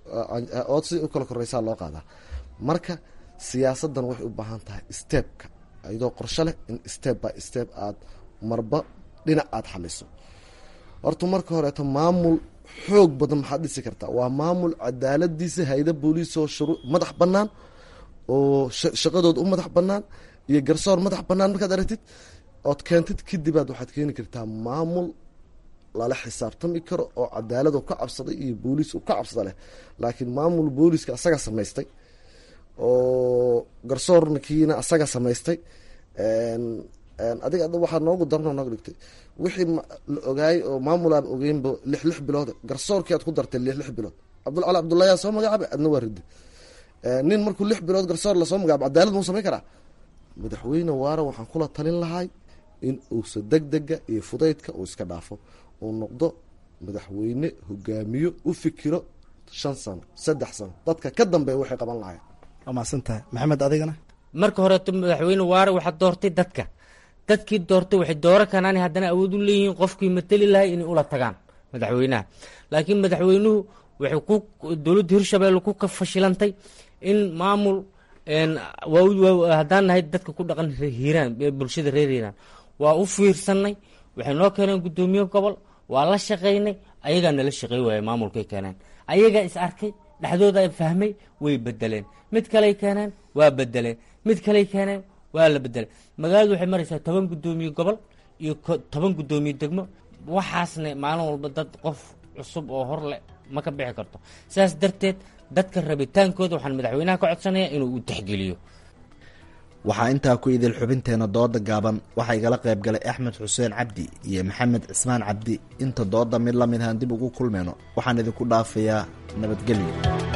ood si u kala koreysaa loo qaadaa marka siyaasaddan waxay u baahan tahay stebka iyadoo qorsho leh in step by step aada marba dhinac aada xaliso horta marka horeeto maamul xoog badan maxaad dhisi kartaa waa maamul cadaaladiisa hayda booliis oo shuruu madax banaan oo shaqadooda u madax banaan iyo garsoor madax banaan markaad aragtid ood keentid kadibaad waxaad keeni kartaa maamul lala xisaabtami karo oo cadaalad ka cabsaday iyo booliis ka cabsada leh laakiin maamul booliiska asaga samaystay oo garsoorkiina asaga samaystay adiga waxaa noogu darno nooga dhigtay wixii la ogaayay oo maamul aan ogeynba lix lix bilood garsoorkii aad ku dartay lix lix bilood cabdulcali cabdullahi yaa soo magacaabay adna waa ridi nin markuu lix bilood garsoor lasoo magacaabo cadaalad muu samayn karaa madaxweyne waara waxaan kula talin lahay in uusa degdega iyo fudaydka uu iska dhaafo uu noqdo madaxweyne hogaamiyo u fikiro shan sano saddex sano dadka ka dambeeya waxay qaban lahayn waa mahadsantahay maxamed adigana marka horeeto madaxweyne waare waxaad doortay dadka dadkii doortay waxay dooro kanaan haddana awood u leeyihiin qofkii mateli lahay inay ula tagaan madaxweynaha laakiin madaxweynuhu waxay ku dowladda hirshabelle ku fashilantay in maamul haddaan nahay dadka ku dhaqan hiiraan bulshada reer hiiraan waa u fiirsanay waxay noo keeneen guddoomiye gobol waa la shaqaynay ayagaa nala shaqey waaya maamulkay keeneen ayagaa is arkay dhexdooda fahmay way bedeleen mid kaley keeneen waa bedeleen mid kaley keeneen waa la bedeleen magaaladu waxay maraysaa toban guddoomiye gobol iyo toban guddoomiye degmo waxaasna maalin walba dad qof cusub oo hor leh ma ka bixi karto sidaas darteed dadka rabitaankooda waxaan madaxweynaha ka codsanayaa inuu u tixgeliyo waxaa intaa ku idil xubinteena dooda gaaban waxaa igala qayb galay axmed xuseen cabdi iyo maxamed cismaan cabdi inta dooda mid la mid ahaan dib ugu kulmeyno waxaan idinku dhaafayaa nabadgelyo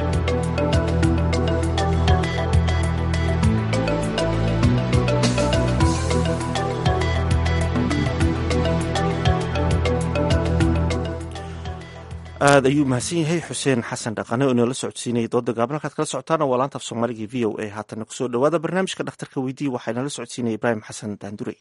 aada ayuu mahadsan yahay xuseen xasan dhaqane oo inoola socodsiinayay dooda gaaban halkaad kala socotaana waa laanta af soomaaliga v o a haatana kusoo dhawaada barnaamijka dhakhtarka weydii waxaa inoola socodsiinaya ibraahim xasan daandurey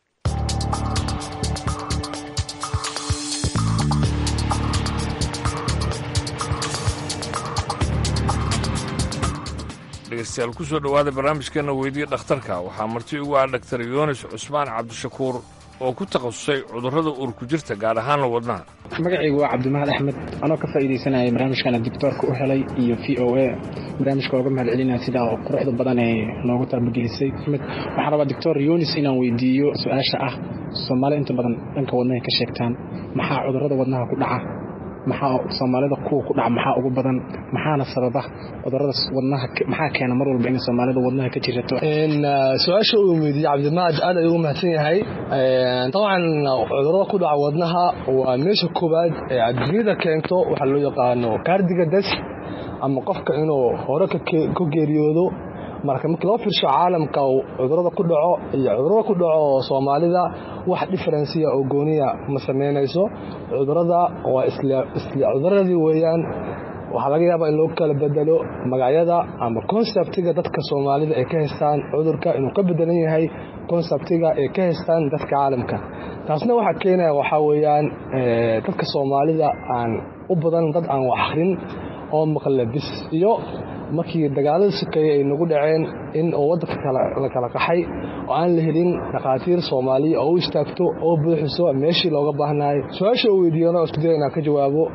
dhegeystayaal kusoo dhowaada barnaamijkeena weydiya dhakhtarka waxaa marti ugu ah dhaktar yoonis cusmaan cabdishakuur oo ku takhasusay cudurrada uurku jirta gaar ahaanna wadnaha magacaygu waa cabdimahad axmed anoo ka faa'iidaysanaya barnaamijkana dictoorka u helay iyo v o a barnaamijka ooga mahad celinaya sida quruxda badan ee noogu taabagelisay waxaan rabaa doctor yonis inaan weydiiyo su-aasha ah soomaalida inta badan dhanka wadnaha ka sheegtaan maxaa cudurrada wadnaha ku dhaca maxaa soomaalida kuwa ku dhaca maxaa ugu badan maxaana sababa cudurada wadnaha maxaa keena mar walba in soomaalida wadnaha ka jirato su-aasha uu weydiiyey cabdimaad aad ayuu mahadsan yahay dabcan cudurada ku dhaca wadnaha waa meesha koowaad ee adduunyada keento waxaa loo yaqaano kaardiga das ama qofka inuu hore ka geeriyoodo marka markii loo fiirsho caalamka cudurada ku dhaco iyo cudurada ku dhaco soomaalida wax diferensiya oo gooniya ma samaynayso cudurada waa isla cuduradii weeyaan waxaa laga yaabaa in loo kala bedelo magacyada ama konseptiga dadka soomaalida ay ka haystaan cudurka inuu ka bedelan yahay konseptiga ay ka haystaan dadka caalamka taasna waxaa keenaya waxaa weeyaan dadka soomaalida aan u badan dad aan wax akhrin oo maqle bis iyo markii dagaalada sokeeye ay nagu dhaceen in oo waddanka la kala qaxay oo aan la helin dhakhaatiir soomaaliya oo u istaagto oo buuxiso meeshii looga baahnayo su-aasha uu weydiiyana oo isku daya inaan ka jawaabo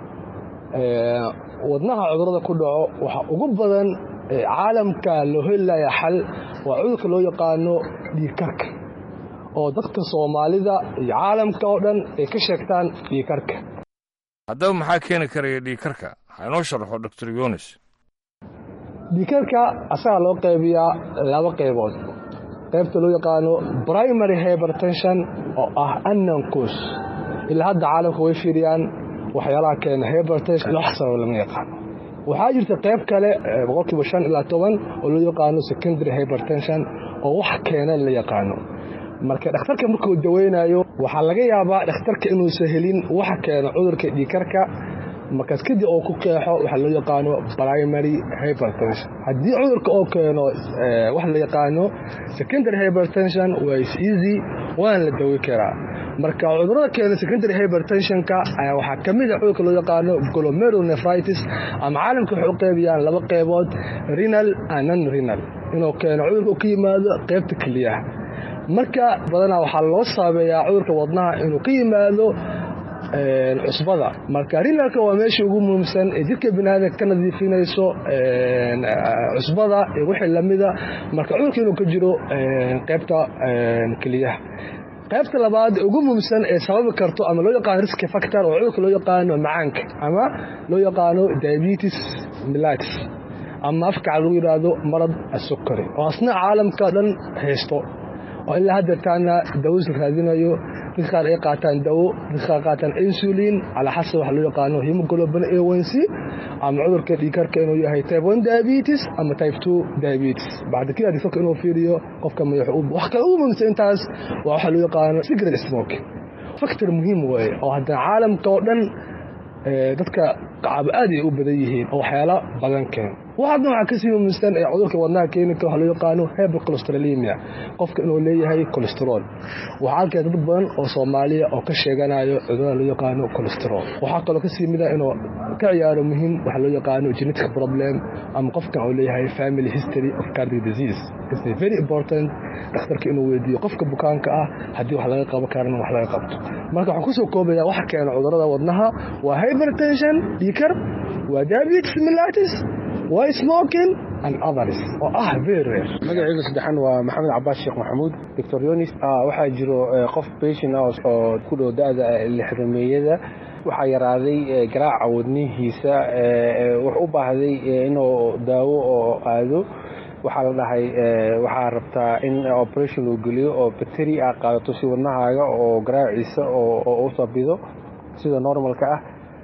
wadnaha cudurada ku dhaco waxa ugu badan caalamka loo helilaya xal waa cudurka loo yaqaano dhiigkarka oo dadka soomaalida iyo caalamka oo dhan ay ka sheegtaan dhiigkarka haddaba maxaa keeni karaya dhiigkarka ha inoo sharaxo doctor yonis dhiikarka asagaa loo qaybiyaa laba qaybood qaybta loo yaqaano primary hybertension oo ah anancos ilaa hadda caalamka way fiiriyaan waxyaalaha keena hybertension wax sabab lama yaqaano waxaa jirta qayb kale boqolkiiba shan ilaa toban oo loo yaqaano secondary hybertension oo wax keena la yaqaano marka dhakhtarka markuu daweynayo waxaa laga yaabaa dhakhtarka inuusan helin waxa keena cudurka dhiikarka markaas kadib oo ku qeexo waxaa loo yaqaano primary hypertension haddii cudurka oo keeno wax la yaqaano secondary hypertension waa is easy waana la dawi karaa marka cudurada keena secondary hypertensionka ayaa waxaa ka mid a cudurka loo yaqaano glomerulonephritis ama caalamka waxay u qeybiyaan laba qeybood renal and non renal inuu keeno cudurka uu ka yimaado qeybta keliyaha marka badanaa waxaa loo saabeeyaa cudurka wadnaha inuu ka yimaado cusbada marka rinalka waa meesha ugu muhiimsan ee jidka biniaadanka ka nadiifinayso cusbada iyo wixii lamida marka cudurka inuu ka jiro qeybta keliyaha qaybta labaad ugu muhiimsan ee sababi karto ama loo yaqaano risk factor oo cudurka loo yaqaano macaanka ama loo yaqaano diabetes mellitus ama afkaca lagu yidhaahdo marad asukari oo asna caalamka dhan haysto oo ilaa haddeertaana dawas la raadinayo dadka qaar ay qaataan dawo dadka qaar qaataan insulin calaa xasab waxa loo yaqaano hemoglobin A1C ama cudurka dhiigkarka inuu yahay type 1 diabetes ama type 2 diabetes bacda kida dadka inuu fiiriyo qofka madax wax kale ugu muhiimsan intaas waa waxa loo yaqaano cigarette smoke factor muhiim weeye oo haddana caalamka oo dhan dadka qacaabo aad ay u badan yihiin oo waxyaala badan keen waxaadna waxaa kasii muhiimsan ee cudurka wadnaha keeni kara waxaa loo yaqaano hypercholesterolemia qofka inuu leeyahay cholesterol waxaa arkaya dad badan oo soomaaliya oo ka sheeganayo cudurada loo yaqaano cholesterol waxaa kaloo kasii mid ah inuu ka ciyaaro muhiim waxaa loo yaqaano genetic problem ama qofkan uu leeyahay family history of cardiac disease is very important dhakhtarka inuu weydiiyo qofka bukaanka ah haddii wax laga qaban karana wax laga qabto marka waxaan kusoo koobaya waxa keena cudurada wadnaha waa hypertension dhiikar waa diabetes mellitus waa smoking and others oo ah very rare magacayga saddexan waa maxamed cabaas sheekh maxamuud doctor yonis waxaa jiro qof patient ah oo ku dhow da-da lixdameeyada waxaa yaraaday garaaca wadnihiisa wuxuu u baahday inuu daawo oo aado waxaa la dhahay waxaa rabtaa in operation loo geliyo oo bateri aa qaadato si wadnahaaga oo garaaciisa oo u sabido sida normalka ah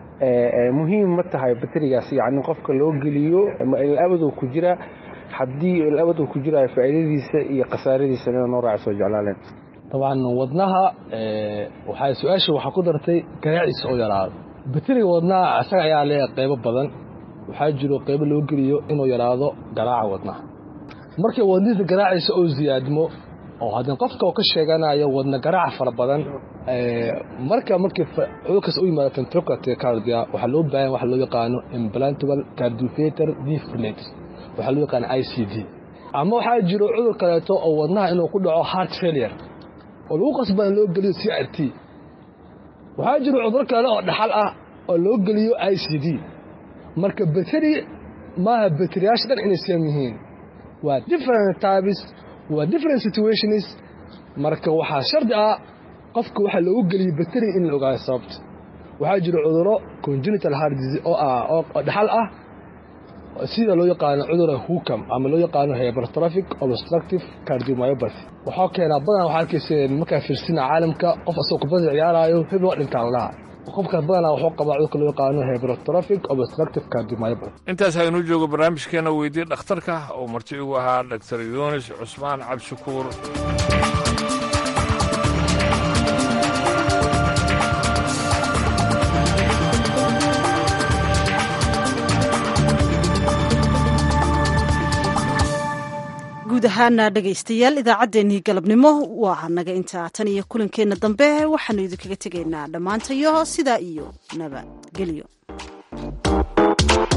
muhiim ma tahay baterigaas yani qofka loo geliyo ilabadoo ku jira haddii ilabadoo ku jirayo faa'iidadiisa iyo khasaaradiisa ina noo raaca soo jeclaaleen dabcan wadnaha waxaa su-aasha waxaa ku dartay garaaciisa oo yaraado bateriga wadnaha isaga ayaa leeyahay qeybo badan waxaa jiro qeybo loo geliyo inuu yaraado garaaca wadnaha markay wadnihiisa garaaciisa oo ziyaadmo oo haddana qofka oo ka sheeganayo wadna garaaca fara badan marka markii cudurkaas u yimaado ventricular cardia waxaa loo baahan waxa loo yaqaano implantable cardioveter defibrillator waxaa loo yaqaano i c d ama waxaa jiro cudur kaleeto oo wadnaha inuu ku dhaco heart failure oo lagu qasbana loo geliyo c r t waxaa jiro cudur kale oo dhaxal ah oo loo geliyo i c d marka bateri maaha bateriyaasha dhan inay siyan yihiin waa different types waa different situations marka waxaa shardi ah qofka waxaa loogu geliyey bateri in la ogaado sababta waxaa jira cuduro congenital heart disease oo ah oo dhaxal ah sida loo yaqaano cudura hukam ama loo yaqaano hypertrophic obstructive cardiomyopathy waxaa keenaa badanaa waxaa arkaysa markaa fiirsina caalamka qof asagoo kubada ciyaaraayo hebel waa dhintaan lahaa qofkaas badanaa wuxuu qabaa cudurka loo yaqaano hypertrophic obstructive cardiomyopathy intaas haynuu joogo barnaamijkeena weydii dhakhtarka oo marti igu ahaa dr yunis cusmaan cabdishakuur guud ahaana dhegaystayaal idaacaddeenii galabnimo waa naga intaa tan iyo kulankeenna dambe waxaanu idinkaga tegaynaa dhammaantayo sidaa iyo nabadgelyo